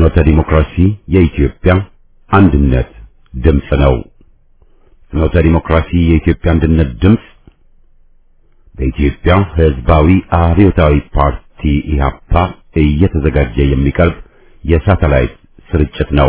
ፍኖተ ዲሞክራሲ የኢትዮጵያ አንድነት ድምፅ ነው። ፍኖተ ዲሞክራሲ የኢትዮጵያ አንድነት ድምፅ በኢትዮጵያ ሕዝባዊ አብዮታዊ ፓርቲ ኢህአፓ እየተዘጋጀ የሚቀርብ የሳተላይት ስርጭት ነው።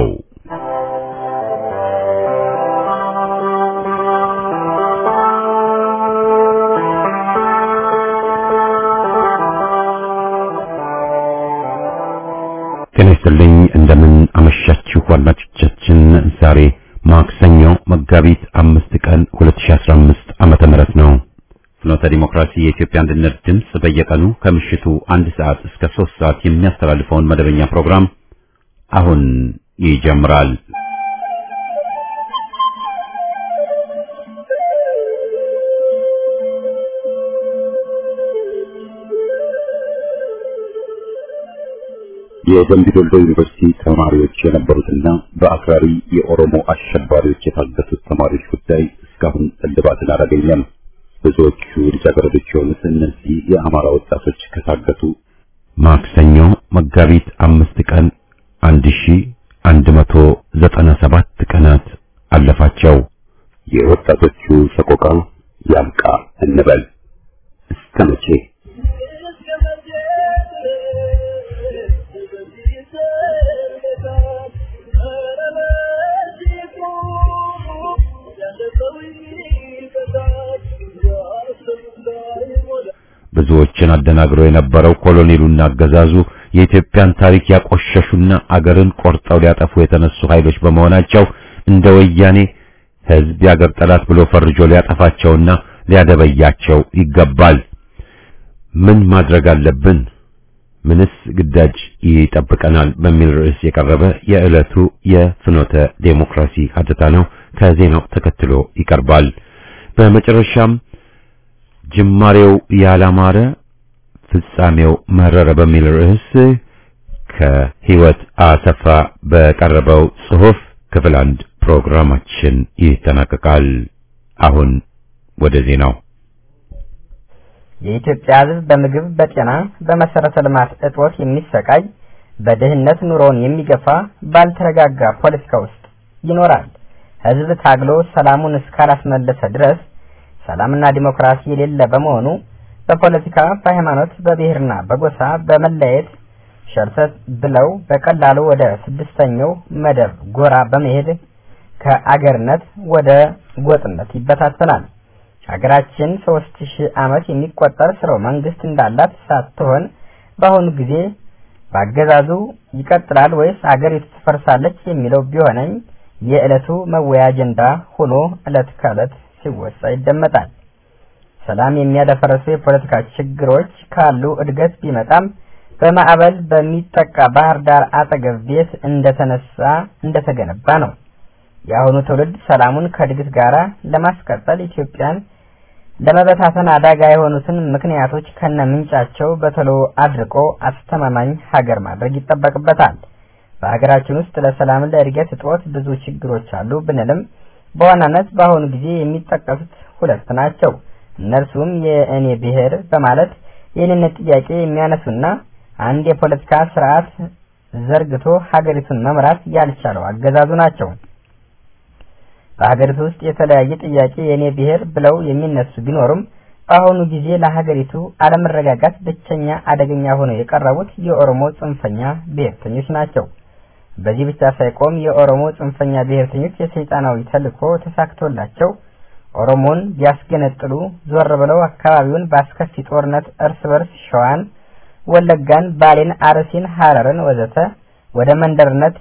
ጤና ይስጥልኝ እንደምን አመሻችሁ አድማጮቻችን። ዛሬ ማክሰኞ መጋቢት አምስት ቀን 2015 ዓመተ ምህረት ነው። ፍኖተ ዲሞክራሲ የኢትዮጵያ አንድነት ድምፅ በየቀኑ ከምሽቱ አንድ ሰዓት እስከ ሶስት ሰዓት የሚያስተላልፈውን መደበኛ ፕሮግራም አሁን ይጀምራል። የደምቢ ዶሎ ዩኒቨርሲቲ ተማሪዎች የነበሩትና በአክራሪ የኦሮሞ አሸባሪዎች የታገቱት ተማሪዎች ጉዳይ እስካሁን እልባትን አላገኘም። ብዙዎቹ ልጃገረዶች የሆኑት እነዚህ የአማራ ወጣቶች ከታገቱ ማክሰኞ መጋቢት አምስት ቀን አንድ ሺ አንድ መቶ ዘጠና ሰባት ቀናት አለፋቸው። የወጣቶቹ ሰቆቃ ያብቃ እንበል እስከ መቼ? ብዙዎችን አደናግሮ የነበረው ኮሎኔሉና አገዛዙ የኢትዮጵያን ታሪክ ያቆሸሹና አገርን ቆርጠው ሊያጠፉ የተነሱ ኃይሎች በመሆናቸው እንደ ወያኔ ሕዝብ የአገር ጠላት ብሎ ፈርጆ ሊያጠፋቸውና ሊያደበያቸው ይገባል። ምን ማድረግ አለብን? ምንስ ግዳጅ ይጠብቀናል? በሚል ርዕስ የቀረበ የዕለቱ የፍኖተ ዴሞክራሲ ሀተታ ነው። ከዜናው ተከትሎ ይቀርባል። በመጨረሻም ጅማሬው ያላማረ ፍጻሜው መረረ በሚል ርዕስ ከህይወት አሰፋ በቀረበው ጽሑፍ ክፍል አንድ ፕሮግራማችን ይጠናቀቃል። አሁን ወደ ዜናው። የኢትዮጵያ ሕዝብ በምግብ፣ በጤና፣ በመሰረተ ልማት እጦት የሚሰቃይ በድህነት ኑሮውን የሚገፋ ባልተረጋጋ ፖለቲካ ውስጥ ይኖራል። ሕዝብ ታግሎ ሰላሙን እስካላስመለሰ ድረስ ሰላምና ዲሞክራሲ የሌለ በመሆኑ በፖለቲካ፣ በሃይማኖት፣ በብሔርና በጎሳ በመለየት ሸርተት ብለው በቀላሉ ወደ ስድስተኛው መደብ ጎራ በመሄድ ከአገርነት ወደ ጎጥነት ይበታተናል። ሀገራችን ሶስት ሺህ ዓመት የሚቆጠር ስርወ መንግስት እንዳላት ሳትሆን በአሁኑ ጊዜ በአገዛዙ ይቀጥላል ወይስ አገሪቱ ትፈርሳለች የሚለው ቢሆነኝ የዕለቱ መወያ አጀንዳ ሆኖ ዕለት ከዕለት ሲወሳ ይደመጣል። ሰላም የሚያደፈርሱ የፖለቲካ ችግሮች ካሉ እድገት ቢመጣም በማዕበል በሚጠቃ ባህር ዳር አጠገብ ቤት እንደተነሳ እንደተገነባ ነው። የአሁኑ ትውልድ ሰላሙን ከእድገት ጋር ለማስቀጠል ኢትዮጵያን ለመበታተን አደጋ የሆኑትን ምክንያቶች ከነ ምንጫቸው በቶሎ አድርቆ አስተማማኝ ሀገር ማድረግ ይጠበቅበታል። በሀገራችን ውስጥ ለሰላም ለእድገት እጦት ብዙ ችግሮች አሉ ብንልም በዋናነት በአሁኑ ጊዜ የሚጠቀሱት ሁለት ናቸው። እነርሱም የእኔ ብሔር በማለት የእኔነት ጥያቄ የሚያነሱና አንድ የፖለቲካ ስርዓት ዘርግቶ ሀገሪቱን መምራት ያልቻለው አገዛዙ ናቸው። በሀገሪቱ ውስጥ የተለያየ ጥያቄ የእኔ ብሔር ብለው የሚነሱ ቢኖሩም በአሁኑ ጊዜ ለሀገሪቱ አለመረጋጋት ብቸኛ አደገኛ ሆነው የቀረቡት የኦሮሞ ጽንፈኛ ብሔርተኞች ናቸው። በዚህ ብቻ ሳይቆም የኦሮሞ ጽንፈኛ ብሔርተኞች የሰይጣናዊ ተልዕኮ ተሳክቶላቸው ኦሮሞን ቢያስገነጥሉ ዞር ብለው አካባቢውን በአስከፊ ጦርነት እርስ በርስ ሸዋን፣ ወለጋን፣ ባሌን፣ አርሲን፣ ሀረርን ወዘተ ወደ መንደርነት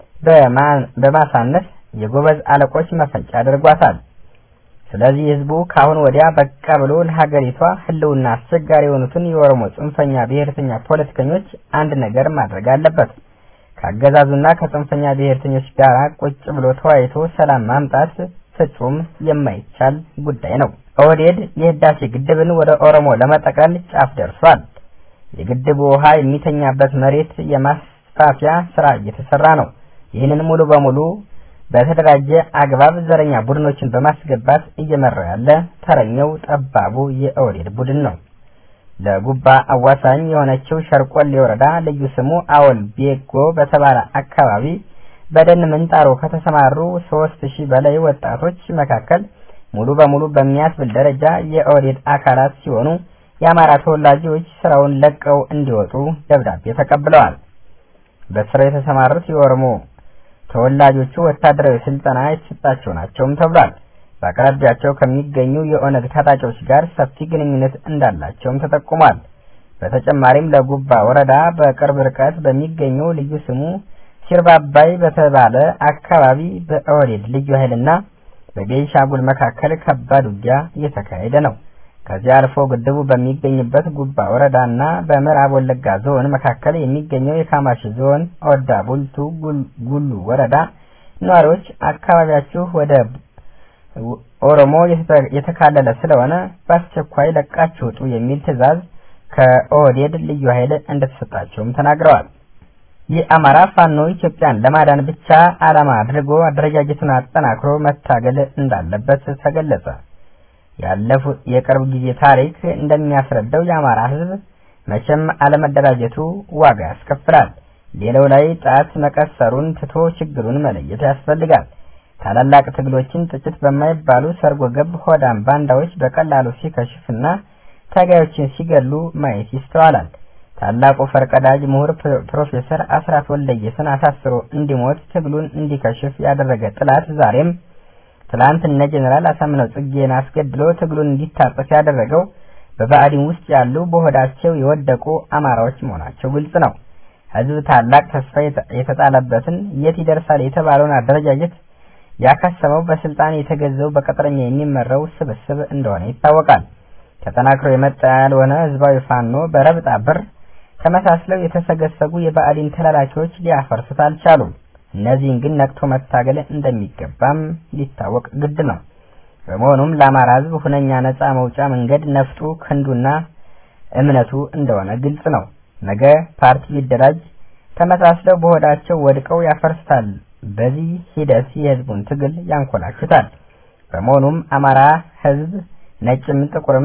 በማሳነስ የጎበዝ አለቆች መፈንጫ አድርጓታል። ስለዚህ ህዝቡ ከአሁን ወዲያ በቃ ብሎ ለሀገሪቷ ህልውና አስቸጋሪ የሆኑትን የኦሮሞ ጽንፈኛ ብሔርተኛ ፖለቲከኞች አንድ ነገር ማድረግ አለበት። ከአገዛዙና ከጽንፈኛ ብሔርተኞች ጋር ቁጭ ብሎ ተወያይቶ ሰላም ማምጣት ፍጹም የማይቻል ጉዳይ ነው። ኦህዴድ የህዳሴ ግድብን ወደ ኦሮሞ ለመጠቅለል ጫፍ ደርሷል። የግድቡ ውሃ የሚተኛበት መሬት የማስፋፊያ ስራ እየተሰራ ነው። ይህንን ሙሉ በሙሉ በተደራጀ አግባብ ዘረኛ ቡድኖችን በማስገባት እየመራ ያለ ተረኛው ጠባቡ የኦህዴድ ቡድን ነው። ለጉባ አዋሳኝ የሆነችው ሸርቆሌ ወረዳ ልዩ ስሙ አወል ቤጎ በተባለ አካባቢ በደን ምንጣሮ ከተሰማሩ ሶስት ሺህ በላይ ወጣቶች መካከል ሙሉ በሙሉ በሚያስብል ደረጃ የኦህዴድ አካላት ሲሆኑ የአማራ ተወላጆች ስራውን ለቀው እንዲወጡ ደብዳቤ ተቀብለዋል። በስራው የተሰማሩት የኦሮሞ ተወላጆቹ ወታደራዊ ስልጠና የተሰጣቸው ናቸውም ተብሏል። በአቅራቢያቸው ከሚገኙ የኦነግ ታጣቂዎች ጋር ሰፊ ግንኙነት እንዳላቸውም ተጠቁሟል። በተጨማሪም ለጉባ ወረዳ በቅርብ ርቀት በሚገኘው ልዩ ስሙ ሲርባባይ በተባለ አካባቢ በኦህዴድ ልዩ ኃይልና በቤንሻንጉል መካከል ከባድ ውጊያ እየተካሄደ ነው። ከዚህ አልፎ ግድቡ በሚገኝበት ጉባ ወረዳና በምዕራብ ወለጋ ዞን መካከል የሚገኘው የካማሺ ዞን ኦዳ ቡልቱ ጉሉ ወረዳ ነዋሪዎች አካባቢያችሁ ወደ ኦሮሞ የተካለለ ስለሆነ በአስቸኳይ ለቃችሁ ውጡ የሚል ትዕዛዝ ከኦህዴድ ልዩ ኃይል እንደተሰጣቸውም ተናግረዋል። የአማራ ፋኖ ኢትዮጵያን ለማዳን ብቻ ዓላማ አድርጎ አደረጃጀቱን አጠናክሮ መታገል እንዳለበት ተገለጸ። ያለፉት የቅርብ ጊዜ ታሪክ እንደሚያስረዳው የአማራ ሕዝብ መቼም አለመደራጀቱ ዋጋ ያስከፍላል። ሌላው ላይ ጣት መቀሰሩን ትቶ ችግሩን መለየት ያስፈልጋል። ታላላቅ ትግሎችን ጥቂት በማይባሉ ሰርጎ ገብ ሆዳም ባንዳዎች በቀላሉ ሲከሽፍና ታጋዮችን ሲገሉ ማየት ይስተዋላል። ታላቁ ፈርቀዳጅ ምሁር ፕሮፌሰር አስራት ወልደየስን አሳስሮ እንዲሞት ትግሉን እንዲከሽፍ ያደረገ ጥላት ዛሬም ትላንት እነ ጀኔራል አሳምነው ጽጌን አስገድሎ ትግሉን እንዲታጠፍ ያደረገው በባዕዲን ውስጥ ያሉ በሆዳቸው የወደቁ አማራዎች መሆናቸው ግልጽ ነው። ህዝብ ታላቅ ተስፋ የተጣለበትን የት ይደርሳል የተባለውን አደረጃጀት ያከሰመው በስልጣን የተገዘው በቅጥረኛ የሚመራው ስብስብ እንደሆነ ይታወቃል። ተጠናክሮ የመጣ ያልሆነ ህዝባዊ ፋኖ በረብጣ ብር ተመሳስለው የተሰገሰጉ የባዕዲን ተላላኪዎች ሊያፈርሱት አልቻሉም። እነዚህን ግን ነቅቶ መታገል እንደሚገባም ሊታወቅ ግድ ነው። በመሆኑም ለአማራ ህዝብ ሁነኛ ነፃ መውጫ መንገድ ነፍጡ ክንዱና እምነቱ እንደሆነ ግልጽ ነው። ነገ ፓርቲ ቢደራጅ ተመሳስለው በሆዳቸው ወድቀው ያፈርሱታል። በዚህ ሂደት የህዝቡን ትግል ያንኮላሹታል። በመሆኑም አማራ ህዝብ ነጭም ጥቁርም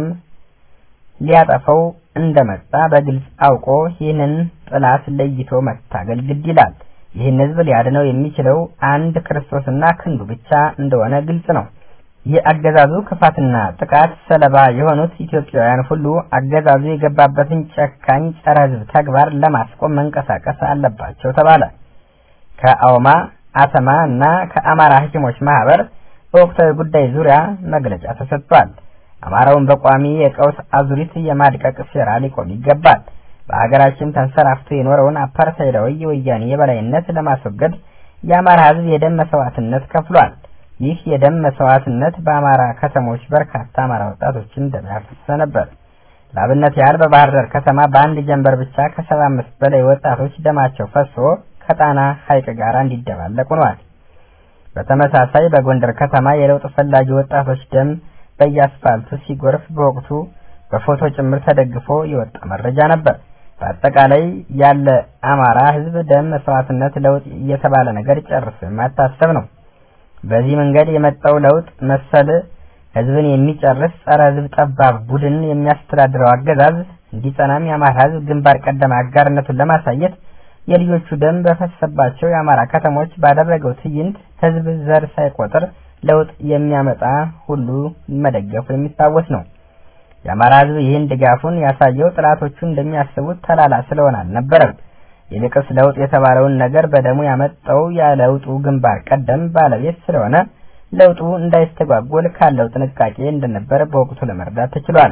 ሊያጠፈው እንደመጣ በግልጽ አውቆ ይህንን ጥላት ለይቶ መታገል ግድ ይላል። ይህን ህዝብ ሊያድነው የሚችለው አንድ ክርስቶስና ክንዱ ብቻ እንደሆነ ግልጽ ነው። የአገዛዙ ክፋትና ጥቃት ሰለባ የሆኑት ኢትዮጵያውያን ሁሉ አገዛዙ የገባበትን ጨካኝ ጸረ ህዝብ ተግባር ለማስቆም መንቀሳቀስ አለባቸው ተባለ። ከአውማ አተማ እና ከአማራ ሐኪሞች ማህበር በወቅታዊ ጉዳይ ዙሪያ መግለጫ ተሰጥቷል። አማራውን በቋሚ የቀውስ አዙሪት የማድቀቅ ሴራ ሊቆም ይገባል። በሀገራችን ተንሰራፍቶ የኖረውን አፓርታይዳዊ የወያኔ የበላይነት ለማስወገድ የአማራ ህዝብ የደም መስዋዕትነት ከፍሏል። ይህ የደም መስዋዕትነት በአማራ ከተሞች በርካታ አማራ ወጣቶችን ደም ያፈሰሰ ነበር። ለአብነት ያህል በባህር ዳር ከተማ በአንድ ጀንበር ብቻ ከሰባ አምስት በላይ ወጣቶች ደማቸው ፈሶ ከጣና ሐይቅ ጋር እንዲደባለቅ ሆኗል። በተመሳሳይ በጎንደር ከተማ የለውጥ ፈላጊ ወጣቶች ደም በየአስፋልቱ ሲጎርፍ በወቅቱ በፎቶ ጭምር ተደግፎ የወጣ መረጃ ነበር። በአጠቃላይ ያለ አማራ ህዝብ ደም መስዋዕትነት ለውጥ እየተባለ ነገር ጨርሶ የማይታሰብ ነው። በዚህ መንገድ የመጣው ለውጥ መሰል ህዝብን የሚጨርስ ጸረ ህዝብ ጠባብ ቡድን የሚያስተዳድረው አገዛዝ እንዲጸናም የአማራ ህዝብ ግንባር ቀደም አጋርነቱን ለማሳየት የልጆቹ ደም በፈሰባቸው የአማራ ከተሞች ባደረገው ትዕይንት ህዝብ ዘር ሳይቆጥር ለውጥ የሚያመጣ ሁሉ መደገፉ የሚታወስ ነው። የአማራ ህዝብ ይህን ድጋፉን ያሳየው ጥላቶቹ እንደሚያስቡት ተላላ ስለሆነ አልነበረም። ይልቅስ ለውጥ የተባለውን ነገር በደሙ ያመጣው የለውጡ ግንባር ቀደም ባለቤት ስለሆነ ለውጡ እንዳይስተጓጎል ካለው ጥንቃቄ እንደነበር በወቅቱ ለመረዳት ተችሏል።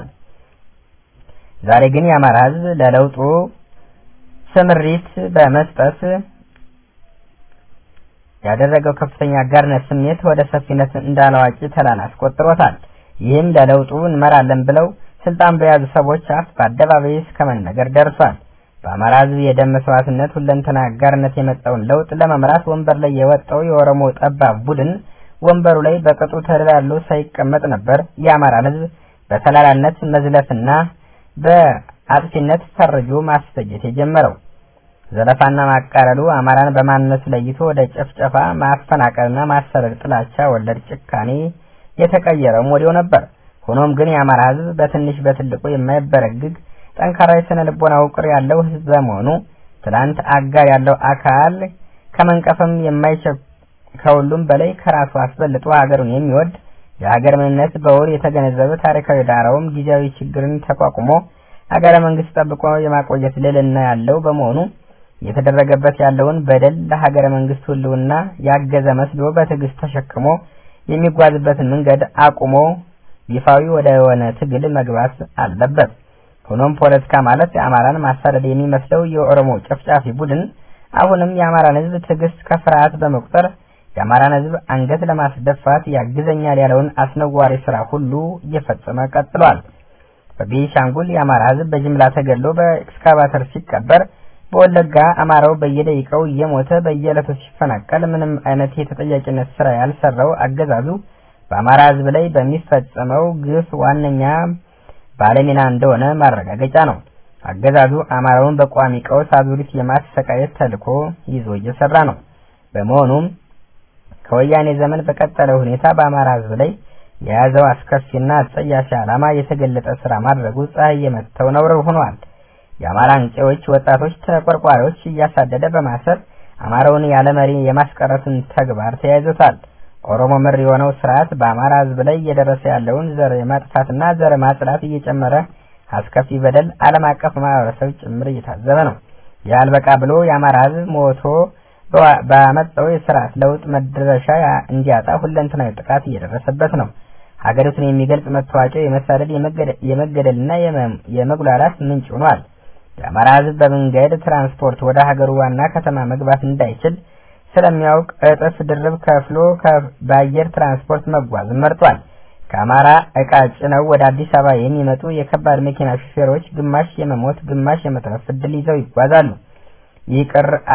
ዛሬ ግን የአማራ ህዝብ ለለውጡ ስምሪት በመስጠት ያደረገው ከፍተኛ አጋርነት ስሜት ወደ ሰፊነት እንዳላዋቂ ተላላ አስቆጥሮታል። ይህም ለለውጡ እንመራለን ብለው ስልጣን በያዙ ሰዎች አፍ በአደባባይ እስከ መነገር ደርሷል። በአማራ ህዝብ የደም መስዋዕትነት ሁለንተና አጋርነት የመጣውን ለውጥ ለመምራት ወንበር ላይ የወጣው የኦሮሞ ጠባብ ቡድን ወንበሩ ላይ በቅጡ ተደላሎ ሳይቀመጥ ነበር የአማራን ህዝብ በተላላነት መዝለፍና በአጥፊነት ፈርጆ ማስፈጀት የጀመረው። ዘለፋና ማቃረሉ አማራን በማንነቱ ለይቶ ወደ ጭፍጨፋ፣ ማፈናቀልና ማሰረድ ጥላቻ ወለድ ጭካኔ የተቀየረውም ወዲያው ነበር። ሆኖም ግን የአማራ ህዝብ በትንሽ በትልቁ የማይበረግግ ጠንካራ የስነ ልቦና ውቅር ያለው ህዝብ በመሆኑ ትናንት አጋር ያለው አካል ከመንቀፍም የማይቸ ከሁሉም በላይ ከራሱ አስበልጦ ሀገሩን የሚወድ የሀገር ምንነት በውል የተገነዘበ ታሪካዊ ዳራውም ጊዜያዊ ችግርን ተቋቁሞ ሀገረ መንግስት ጠብቆ የማቆየት ልዕልና ያለው በመሆኑ እየተደረገበት ያለውን በደል ለሀገረ መንግስት ህልውና ያገዘ መስሎ በትዕግስት ተሸክሞ የሚጓዝበትን መንገድ አቁሞ ይፋዊ ወደ ሆነ ትግል መግባት አለበት። ሆኖም ፖለቲካ ማለት የአማራን ማሳደድ የሚመስለው የኦሮሞ ጨፍጫፊ ቡድን አሁንም የአማራን ህዝብ ትዕግስት ከፍርሃት በመቁጠር የአማራን ህዝብ አንገት ለማስደፋት ያግዘኛል ያለውን አስነዋሪ ስራ ሁሉ እየፈጸመ ቀጥሏል። በቤኒሻንጉል የአማራ ህዝብ በጅምላ ተገድሎ በኤክስካቫተር ሲቀበር፣ በወለጋ አማራው በየደቂቃው እየሞተ በየዕለቱ ሲፈናቀል ምንም አይነት የተጠያቂነት ስራ ያልሰራው አገዛዙ በአማራ ህዝብ ላይ በሚፈጸመው ግፍ ዋነኛ ባለሚና እንደሆነ ማረጋገጫ ነው። አገዛዙ አማራውን በቋሚ ቀውስ አዙሪት የማሰቃየት ተልዕኮ ይዞ እየሰራ ነው። በመሆኑም ከወያኔ ዘመን በቀጠለ ሁኔታ በአማራ ህዝብ ላይ የያዘው አስከፊና አጸያፊ ዓላማ የተገለጠ ስራ ማድረጉ ፀሐይ የመተው ነውር ሆኗል። የአማራ አንቂዎች፣ ወጣቶች፣ ተቆርቋሪዎች እያሳደደ በማሰር አማራውን ያለ መሪ የማስቀረትን ተግባር ተያይዞታል። ኦሮሞ መር የሆነው ስርዓት በአማራ ህዝብ ላይ እየደረሰ ያለውን ዘር የማጥፋትና ዘር ማጽዳት እየጨመረ አስከፊ በደል ዓለም አቀፍ ማህበረሰብ ጭምር እየታዘበ ነው። ይህ አልበቃ ብሎ የአማራ ህዝብ ሞቶ ባመጣው የስርዓት ለውጥ መድረሻ እንዲያጣ ሁለንተናዊ ጥቃት እየደረሰበት ነው። ሀገሪቱን የሚገልጽ መታወቂያ የመሳደድ የመገደልና የመጉላላት ምንጭ ሆኗል። የአማራ ህዝብ በመንገድ ትራንስፖርት ወደ ሀገሩ ዋና ከተማ መግባት እንዳይችል ስለሚያውቅ እጥፍ ድርብ ከፍሎ በአየር ትራንስፖርት መጓዝ መርጧል። ከአማራ እቃ ጭነው ወደ አዲስ አበባ የሚመጡ የከባድ መኪና ሹፌሮች ግማሽ የመሞት ግማሽ የመትረፍ ዕድል ይዘው ይጓዛሉ። ይህ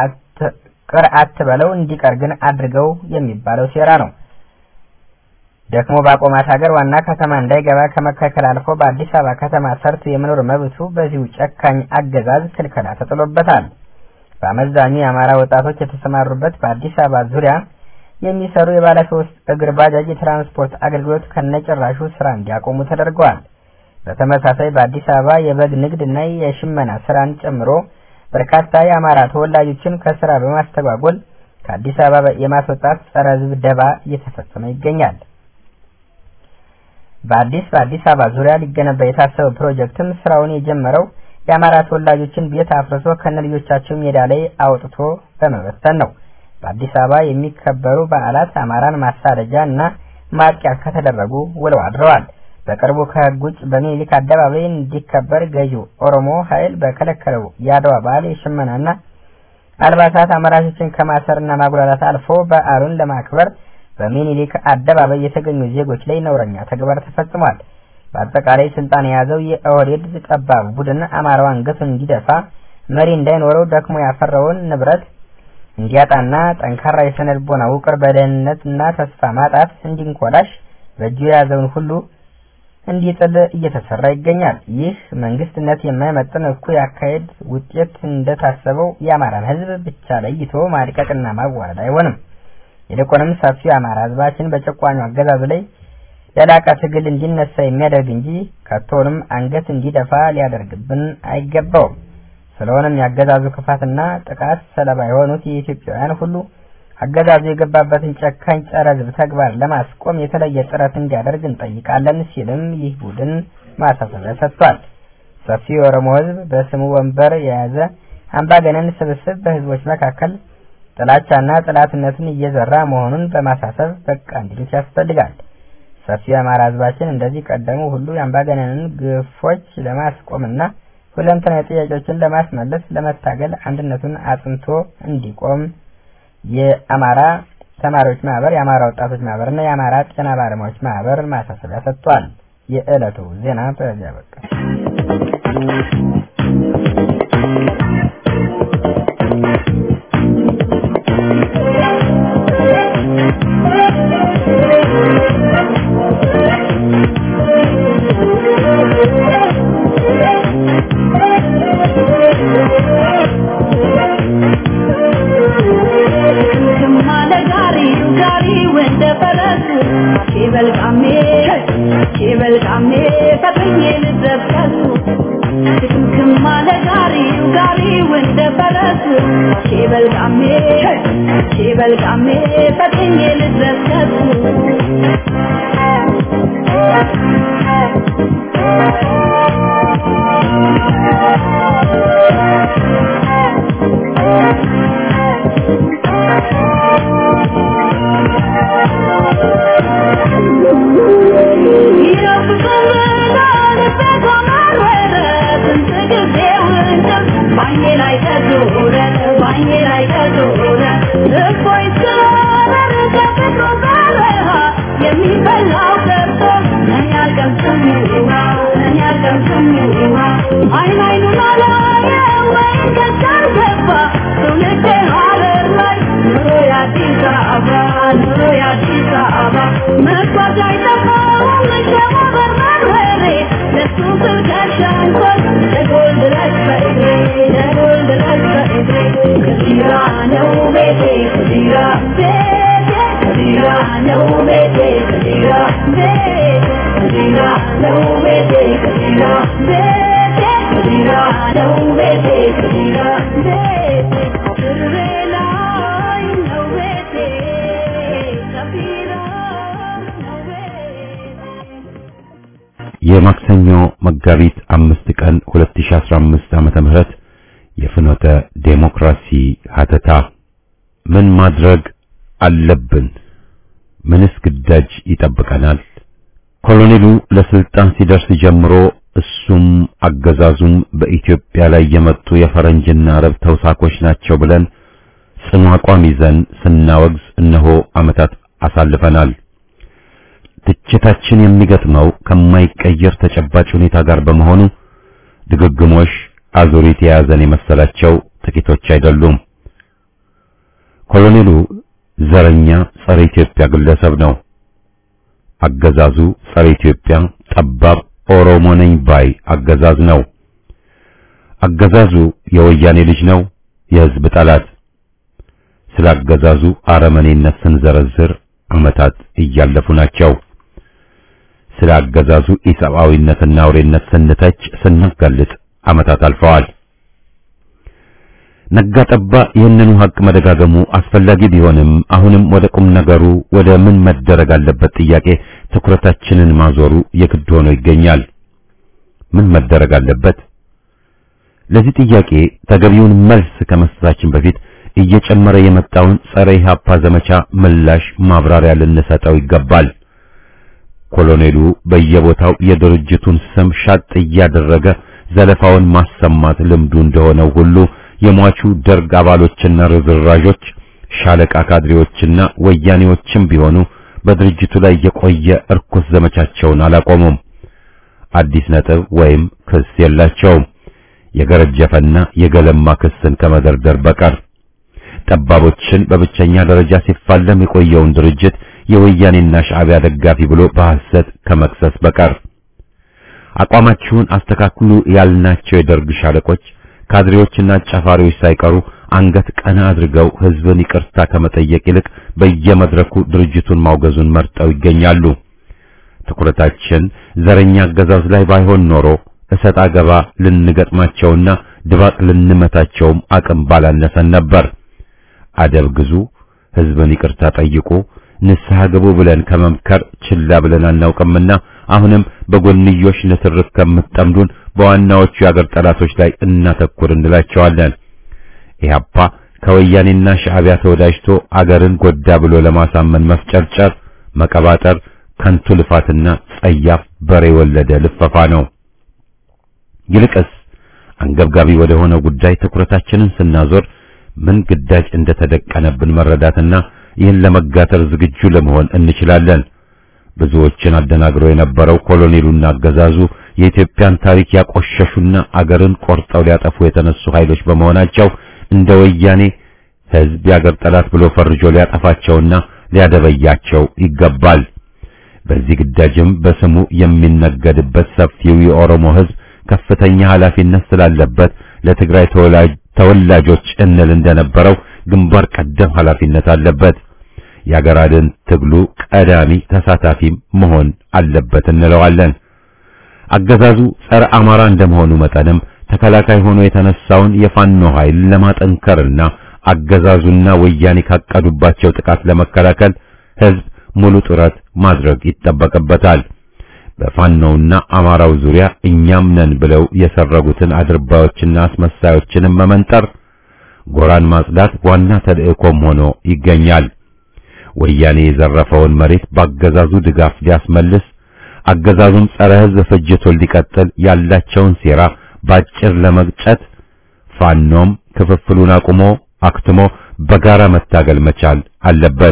ቅር አትበለው እንዲቀር ግን አድርገው የሚባለው ሴራ ነው። ደክሞ ባቆማት ሀገር ዋና ከተማ እንዳይገባ ከመከልከል አልፎ በአዲስ አበባ ከተማ ሰርቶ የመኖር መብቱ በዚሁ ጨካኝ አገዛዝ ክልከላ ተጥሎበታል። በአመዛኙ የአማራ ወጣቶች የተሰማሩበት በአዲስ አበባ ዙሪያ የሚሰሩ የባለ ሶስት እግር ባጃጅ የትራንስፖርት አገልግሎት ከነጭራሹ ስራ እንዲያቆሙ ተደርገዋል። በተመሳሳይ በአዲስ አበባ የበግ ንግድ እና የሽመና ስራን ጨምሮ በርካታ የአማራ ተወላጆችን ከስራ በማስተጓጎል ከአዲስ አበባ የማስወጣት ጸረ ሕዝብ ደባ እየተፈጸመ ይገኛል። በአዲስ በአዲስ አበባ ዙሪያ ሊገነባ የታሰበው ፕሮጀክትም ስራውን የጀመረው የአማራ ተወላጆችን ቤት አፍርሶ ከነልጆቻቸው ሜዳ ላይ አውጥቶ በመበተን ነው። በአዲስ አበባ የሚከበሩ በዓላት አማራን ማሳደጃ እና ማጥቂያ ከተደረጉ ውለው አድረዋል። በቅርቡ ከህግ ውጭ በሚኒሊክ አደባባይ እንዲከበር ገዢው ኦሮሞ ኃይል በከለከለው የአድዋ በዓል የሽመናና አልባሳት አምራቾችን ከማሰርና ማጉላላት አልፎ በዓሉን ለማክበር በሚኒሊክ አደባባይ የተገኙ ዜጎች ላይ ነውረኛ ተግባር ተፈጽሟል። በአጠቃላይ ስልጣን የያዘው የኦህዴድ ጠባብ ቡድን አማራው አንገቱን እንዲደፋ መሪ እንዳይኖረው ደክሞ ያፈራውን ንብረት እንዲያጣና ጠንካራ የስነ ልቦና ውቅር በደህንነትና ተስፋ ማጣት እንዲንኮላሽ በእጁ የያዘውን ሁሉ እንዲጥል እየተሰራ ይገኛል። ይህ መንግስትነት የማይመጥን እኩይ አካሄድ ውጤት እንደታሰበው የአማራን ህዝብ ብቻ ለይቶ ማድቀቅና ማዋረድ አይሆንም። ይልቁንም ሰፊው የአማራ ህዝባችን በጨቋኙ አገዛዝ ላይ ለላቀ ትግል እንዲነሳ የሚያደርግ እንጂ ከቶንም አንገት እንዲደፋ ሊያደርግብን አይገባውም። ስለሆነም የአገዛዙ ክፋትና ጥቃት ሰለባ የሆኑት የኢትዮጵያውያን ሁሉ አገዛዙ የገባበትን ጨካኝ ጸረ ህዝብ ተግባር ለማስቆም የተለየ ጥረት እንዲያደርግ እንጠይቃለን ሲልም ይህ ቡድን ማሳሰቢያ ሰጥቷል። ሰፊው የኦሮሞ ህዝብ በስሙ ወንበር የያዘ አምባገነን ስብስብ በህዝቦች መካከል ጥላቻና ጥላትነትን እየዘራ መሆኑን በማሳሰብ በቃ እንዲሉት ያስፈልጋል። ሰፊው የአማራ ህዝባችን እንደዚህ ቀደሙ ሁሉ የአምባገነንን ግፎች ለማስቆምና ሁለንተናዊ ጥያቄዎችን ለማስመለስ ለመታገል አንድነቱን አጽንቶ እንዲቆም የአማራ ተማሪዎች ማህበር፣ የአማራ ወጣቶች ማህበር እና የአማራ ጤና ባለሙያዎች ማህበር ማሳሰቢያ ሰጥቷል። የዕለቱ ዜና በዚያ በቃ። She will come here, but we need the ጋሪው እንደ ፈረስ ሺበልቃሜ ሺበልቃሜ ፈጥኜ ልድረስ ከሱ አይን አይኑን አላየው ወይን ገዛር ገባ ትውልድ ሀገር ላይ ኑሮ የአዲስ አበባ ኑሮ የአዲስ አበባ መጓዝ አይጠፋውም ሸማበር መርበሬ ለሱ ስል ከሻንኮት ደጎል ድረስ በእግሬ ደጎል ድረስ በእግሬ ከዚራ ነው ቤቴ ከዚራ ቤቴ ከዚራ ነው ቤቴ ከዚራ ቤቴ ከዚራ ነው ቤቴ ከዚራ ቤቴ ከዚራ ነው ቤቴ ከዚራ ቤቴ ድሬ ላይ ነው ቤቴ ከዚራ ነው ቤቴ የማክሰኞ መጋቢት አምስት ቀን 2015 ዓመተ ምህረት የፍኖተ ዴሞክራሲ ሀተታ ምን ማድረግ አለብን? ምንስ ግዳጅ ይጠብቀናል? ኮሎኔሉ ለስልጣን ሲደርስ ጀምሮ እሱም አገዛዙም በኢትዮጵያ ላይ የመጡ የፈረንጅና አረብ ተውሳኮች ናቸው ብለን ጽኑ አቋም ይዘን ስናወግዝ እነሆ ዓመታት አሳልፈናል። ትችታችን የሚገጥመው ከማይቀየር ተጨባጭ ሁኔታ ጋር በመሆኑ ድግግሞሽ አዙሪት የያዘን የመሰላቸው ጥቂቶች አይደሉም። ኮሎኔሉ ዘረኛ ጸረ ኢትዮጵያ ግለሰብ ነው። አገዛዙ ጸረ ኢትዮጵያ ጠባብ ኦሮሞ ነኝ ባይ አገዛዝ ነው። አገዛዙ የወያኔ ልጅ ነው፣ የሕዝብ ጠላት። ስለ አገዛዙ አረመኔነት ስንዘረዝር ዓመታት እያለፉ ናቸው። ስለ አገዛዙ ኢሰብአዊነትና አውሬነት ስንተች ስናጋልጥ ዓመታት አልፈዋል። ነጋ ጠባ ይህንኑ ሀቅ መደጋገሙ አስፈላጊ ቢሆንም አሁንም ወደ ቁም ነገሩ ወደ ምን መደረግ አለበት ጥያቄ ትኩረታችንን ማዞሩ የግድ ሆኖ ይገኛል። ምን መደረግ አለበት? ለዚህ ጥያቄ ተገቢውን መልስ ከመስጠታችን በፊት እየጨመረ የመጣውን ጸረ ኢህአፓ ዘመቻ ምላሽ ማብራሪያ ልንሰጠው ይገባል። ኮሎኔሉ በየቦታው የድርጅቱን ስም ሻጥ እያደረገ ዘለፋውን ማሰማት ልምዱ እንደሆነው ሁሉ የሟቹ ደርግ አባሎችና ርዝራዦች ሻለቃ ካድሬዎችና ወያኔዎችም ቢሆኑ በድርጅቱ ላይ የቆየ እርኩስ ዘመቻቸውን አላቆሙም። አዲስ ነጥብ ወይም ክስ የላቸውም። የገረጀፈና የገለማ ክስን ከመደርደር በቀር ጠባቦችን በብቸኛ ደረጃ ሲፋለም የቆየውን ድርጅት የወያኔና ሻዕቢያ ደጋፊ ብሎ በሐሰት ከመክሰስ በቀር አቋማችሁን አስተካክሉ ያልናቸው የደርግ ሻለቆች ካድሬዎችና አጫፋሪዎች ሳይቀሩ አንገት ቀና አድርገው ሕዝብን ይቅርታ ከመጠየቅ ይልቅ በየመድረኩ ድርጅቱን ማውገዙን መርጠው ይገኛሉ። ትኩረታችን ዘረኛ አገዛዝ ላይ ባይሆን ኖሮ እሰጥ አገባ ልንገጥማቸውና ድባቅ ልንመታቸውም አቅም ባላነሰን ነበር። አደብ ግዙ፣ ሕዝብን ይቅርታ ጠይቁ፣ ንስሐ ግቡ ብለን ከመምከር ችላ ብለን አናውቅምና አሁንም በጎንዮሽ ንትርክ ከምትጠምዱን በዋናዎቹ የአገር ጠላቶች ላይ እናተኩር እንላቸዋለን። ኢህአፓ ከወያኔና ሻዕቢያ ተወዳጅቶ አገርን ጎዳ ብሎ ለማሳመን መፍጨርጨር፣ መቀባጠር ከንቱ ልፋትና ጸያፍ በሬ ወለደ ልፈፋ ነው። ይልቅስ አንገብጋቢ ወደ ሆነው ጉዳይ ትኩረታችንን ስናዞር ምን ግዳጅ እንደተደቀነብን መረዳትና ይህን ለመጋተር ዝግጁ ለመሆን እንችላለን። ብዙዎችን አደናግሮ የነበረው ኮሎኔሉና አገዛዙ የኢትዮጵያን ታሪክ ያቆሸሹና አገርን ቆርጠው ሊያጠፉ የተነሱ ኃይሎች በመሆናቸው እንደ ወያኔ ሕዝብ የአገር ጠላት ብሎ ፈርጆ ሊያጠፋቸውና ሊያደበያቸው ይገባል። በዚህ ግዳጅም በስሙ የሚነገድበት ሰፊው የኦሮሞ ሕዝብ ከፍተኛ ኃላፊነት ስላለበት ለትግራይ ተወላጆች እንል እንደነበረው ግንባር ቀደም ኃላፊነት አለበት። የአገር አድን ትግሉ ቀዳሚ ተሳታፊም መሆን አለበት እንለዋለን። አገዛዙ ጸረ አማራ እንደመሆኑ መጠንም ተከላካይ ሆኖ የተነሳውን የፋኖ ኃይል ለማጠንከርና አገዛዙና ወያኔ ካቀዱባቸው ጥቃት ለመከላከል ህዝብ ሙሉ ጥረት ማድረግ ይጠበቅበታል። በፋኖውና አማራው ዙሪያ እኛም ነን ብለው የሰረጉትን አድርባዮችና አስመሳዮችንም መመንጠር፣ ጎራን ማጽዳት ዋና ተልእኮም ሆኖ ይገኛል። ወያኔ የዘረፈውን መሬት በአገዛዙ ድጋፍ ሊያስመልስ አገዛዙም ጸረ ህዝብ ፍጅቱን ሊቀጥል ያላቸውን ሴራ ባጭር ለመግጨት ፋኖም ክፍፍሉን አቁሞ አክትሞ በጋራ መታገል መቻል አለበት።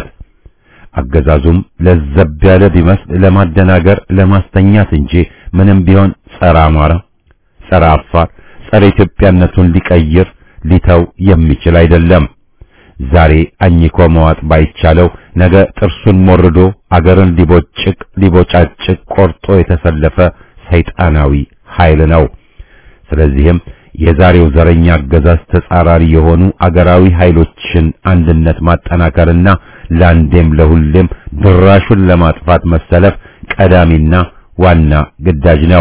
አገዛዙም ለዘብ ያለ ቢመስል ለማደናገር ለማስተኛት እንጂ ምንም ቢሆን ጸረ አማራ፣ ጸረ አፋር፣ ጸረ ኢትዮጵያነቱን ሊቀይር ሊተው የሚችል አይደለም። ዛሬ አኝኮ መዋጥ ባይቻለው ነገ ጥርሱን ሞርዶ አገርን ሊቦጭቅ ሊቦጫጭቅ ቆርጦ የተሰለፈ ሰይጣናዊ ኃይል ነው። ስለዚህም የዛሬው ዘረኛ አገዛዝ ተጻራሪ የሆኑ አገራዊ ኃይሎችን አንድነት ማጠናከርና ለአንዴም ለሁሌም ድራሹን ለማጥፋት መሰለፍ ቀዳሚና ዋና ግዳጅ ነው።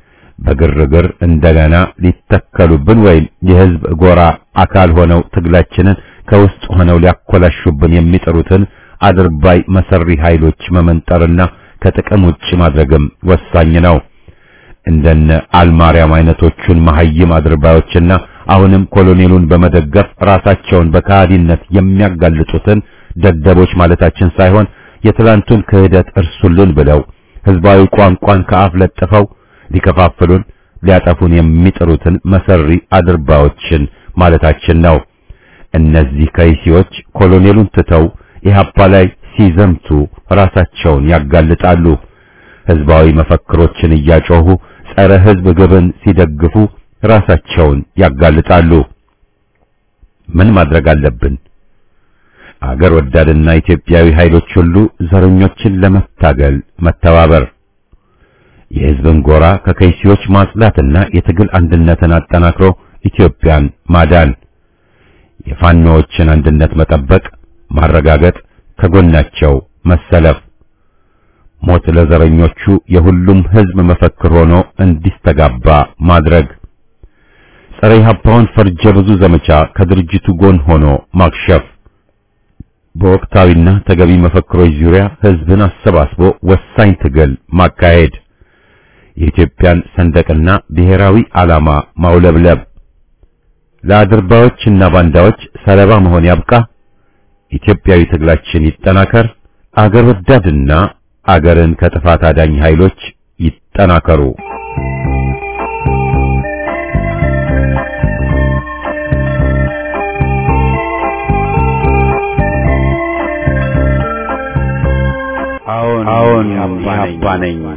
በግርግር እንደገና ሊተከሉብን ወይም የህዝብ ጎራ አካል ሆነው ትግላችንን ከውስጥ ሆነው ሊያኮላሹብን የሚጥሩትን አድርባይ መሰሪ ኃይሎች መመንጠርና ከጥቅም ውጭ ማድረግም ወሳኝ ነው። እንደነ አልማርያም አይነቶቹን መሐይም አድርባዮችና አሁንም ኮሎኔሉን በመደገፍ ራሳቸውን በካህዲነት የሚያጋልጡትን ደደቦች ማለታችን ሳይሆን የትላንቱን ክህደት እርሱልን ብለው ህዝባዊ ቋንቋን ከአፍ ለጥፈው ሊከፋፍሉን ሊያጠፉን የሚጥሩትን መሰሪ አድርባዮችን ማለታችን ነው። እነዚህ ከይሲዎች ኮሎኔሉን ትተው ኢህአፓ ላይ ሲዘምቱ ራሳቸውን ያጋልጣሉ። ህዝባዊ መፈክሮችን እያጮሁ ጸረ ህዝብ ግብን ሲደግፉ ራሳቸውን ያጋልጣሉ። ምን ማድረግ አለብን? አገር ወዳድና ኢትዮጵያዊ ኃይሎች ሁሉ ዘረኞችን ለመታገል መተባበር፣ የህዝብን ጎራ ከከይሲዎች ማጽዳትና የትግል አንድነትን አጠናክሮ ኢትዮጵያን ማዳን፣ የፋኖዎችን አንድነት መጠበቅ፣ ማረጋገጥ፣ ከጎናቸው መሰለፍ ሞት ለዘረኞቹ የሁሉም ህዝብ መፈክር ሆኖ እንዲስተጋባ ማድረግ፣ ጸረ ኢህአፓውን ፈርጀ ብዙ ዘመቻ ከድርጅቱ ጎን ሆኖ ማክሸፍ፣ በወቅታዊና ተገቢ መፈክሮች ዙሪያ ህዝብን አሰባስቦ ወሳኝ ትግል ማካሄድ፣ የኢትዮጵያን ሰንደቅና ብሔራዊ ዓላማ ማውለብለብ፣ ለአድርባዮችና ባንዳዎች ሰለባ መሆን ያብቃ። ኢትዮጵያዊ ትግላችን ይጠናከር። አገር ወዳድና አገርን ከጥፋት አዳኝ ኃይሎች ይጠናከሩ። አዎን አዎን ኢህአፓ ነኝ። ኢህአፓ ነኝ።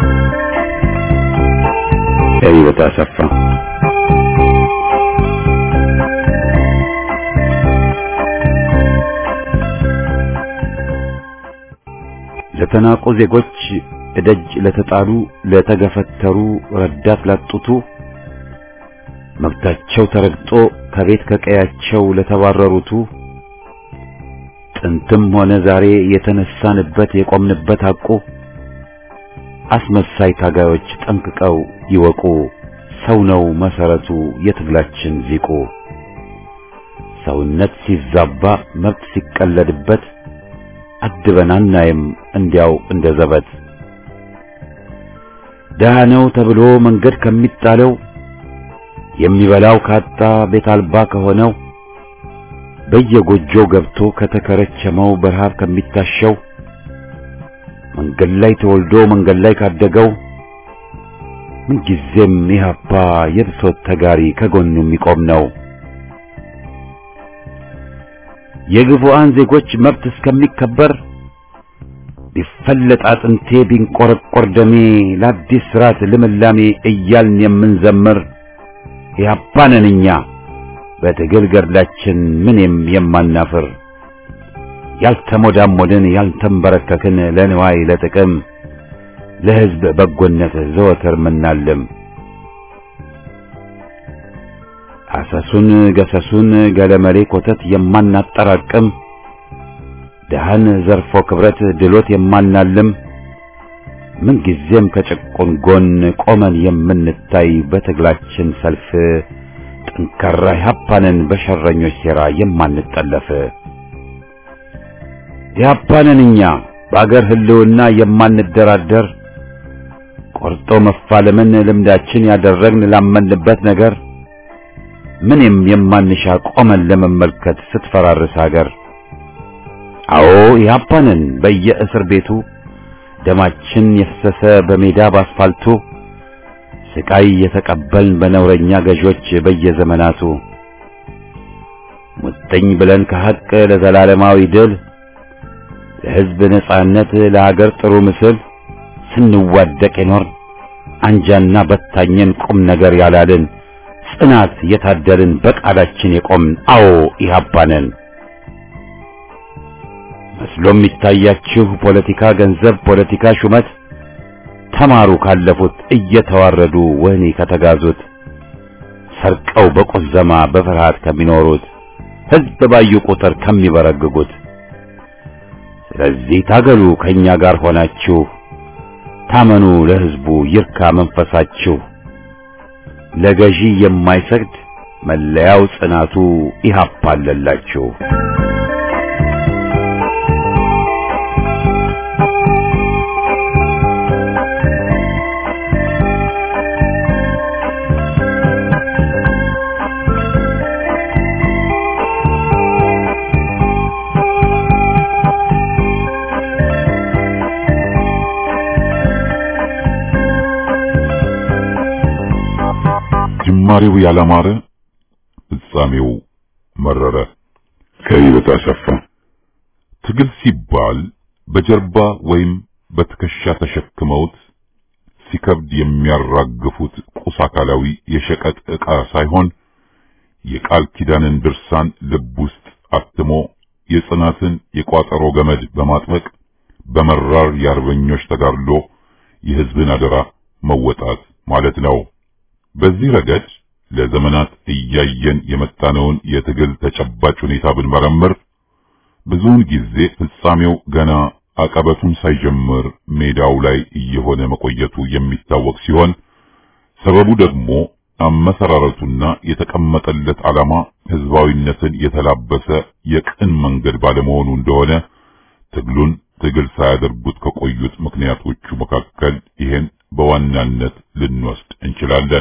ሕይወት አሰፋ ለተናቁ ዜጎች እደጅ ለተጣሉ ለተገፈተሩ ረዳት ላጡቱ መብታቸው ተረግጦ ከቤት ከቀያቸው ለተባረሩቱ ጥንትም ሆነ ዛሬ የተነሳንበት የቆምንበት ሐቁ አስመሳይ ታጋዮች ጠንቅቀው ይወቁ። ሰው ነው መሰረቱ የትግላችን ዚቁ። ሰውነት ሲዛባ መብት ሲቀለድበት አድበን አናይም እንዲያው እንደ ዘበት። ደሃ ነው ተብሎ መንገድ ከሚጣለው የሚበላው ካጣ ቤት አልባ ከሆነው በየጎጆው ገብቶ ከተከረቸመው በረሃብ ከሚታሸው መንገድ ላይ ተወልዶ መንገድ ላይ ካደገው ምንጊዜም ኢህአፓ የብሶት ተጋሪ ከጎኑ የሚቆም ነው። የግፉአን ዜጎች መብት እስከሚከበር ቢፈለጥ አጥንቴ ቢንቆረቆር ደሜ ለአዲስ ስርዓት ልምላሜ እያልን የምንዘምር ኢህአፓ ነን እኛ በትግል ገድላችን ምንም የማናፍር ያልተሞዳሞድን ያልተንበረከክን ለንዋይ ለጥቅም ለሕዝብ በጎነት ዘወትር ምናልም አሰሱን ገሰሱን ገለመሌ ኮተት የማናጠራቅም ደሃን ዘርፎ ክብረት ድሎት የማናልም ምንጊዜም ከጭቁን ጎን ቆመን የምንታይ በትግላችን ሰልፍ ጠንካራ ኢህአፓንን በሸረኞች ሴራ የማንጠለፍ ኢህአፓንን እኛ በአገር ህልውና የማንደራደር ቆርጦ መፋለምን ልምዳችን ያደረግን ላመንበት ነገር ምንም የማንሻ ቆመን ለመመልከት ስትፈራርስ ሀገር አዎ ኢህአፓንን በየእስር ቤቱ ደማችን የፈሰሰ በሜዳ ባስፋልቱ ስቃይ የተቀበልን በነውረኛ ገዦች በየዘመናቱ ሙጥኝ ብለን ከሐቅ ለዘላለማዊ ድል ለሕዝብ ነጻነት ለሀገር ጥሩ ምስል ስንዋደቅ የኖርን አንጃና በታኘን ቁም ነገር ያላልን ጽናት የታደልን በቃላችን የቆምን አዎ ኢህአፓንን መስሎ የሚታያችሁ ፖለቲካ ገንዘብ፣ ፖለቲካ ሹመት ተማሩ ካለፉት እየተዋረዱ ወህኒ ከተጋዙት ሰርቀው በቁዘማ በፍርሃት ከሚኖሩት ሕዝብ ባዩ ቁጥር ከሚበረግጉት። ስለዚህ ታገሉ ከኛ ጋር ሆናችሁ ታመኑ ለሕዝቡ ይርካ መንፈሳችሁ። ለገዢ የማይሰግድ መለያው ጽናቱ ኢህአፓ አለላችሁ። ጅማሬው ያላማረ ፍጻሜው መረረ። ከይበታ አሰፋ ትግል ሲባል በጀርባ ወይም በትከሻ ተሸክመውት ሲከብድ የሚያራግፉት ቁስ አካላዊ የሸቀጥ ዕቃ ሳይሆን የቃል ኪዳንን ድርሳን ልብ ውስጥ አትሞ የጽናትን የቋጠሮ ገመድ በማጥበቅ በመራር የአርበኞች ተጋድሎ የሕዝብን አደራ መወጣት ማለት ነው። በዚህ ረገድ ለዘመናት እያየን የመጣነውን የትግል ተጨባጭ ሁኔታ ብንመረምር ብዙውን ጊዜ ፍጻሜው ገና አቀበቱን ሳይጀምር ሜዳው ላይ እየሆነ መቆየቱ የሚታወቅ ሲሆን ሰበቡ ደግሞ አመሰራረቱና የተቀመጠለት ዓላማ ህዝባዊነትን የተላበሰ የቅን መንገድ ባለመሆኑ እንደሆነ ትግሉን ትግል ሳያደርጉት ከቆዩት ምክንያቶቹ መካከል ይሄን በዋናነት ልንወስድ እንችላለን።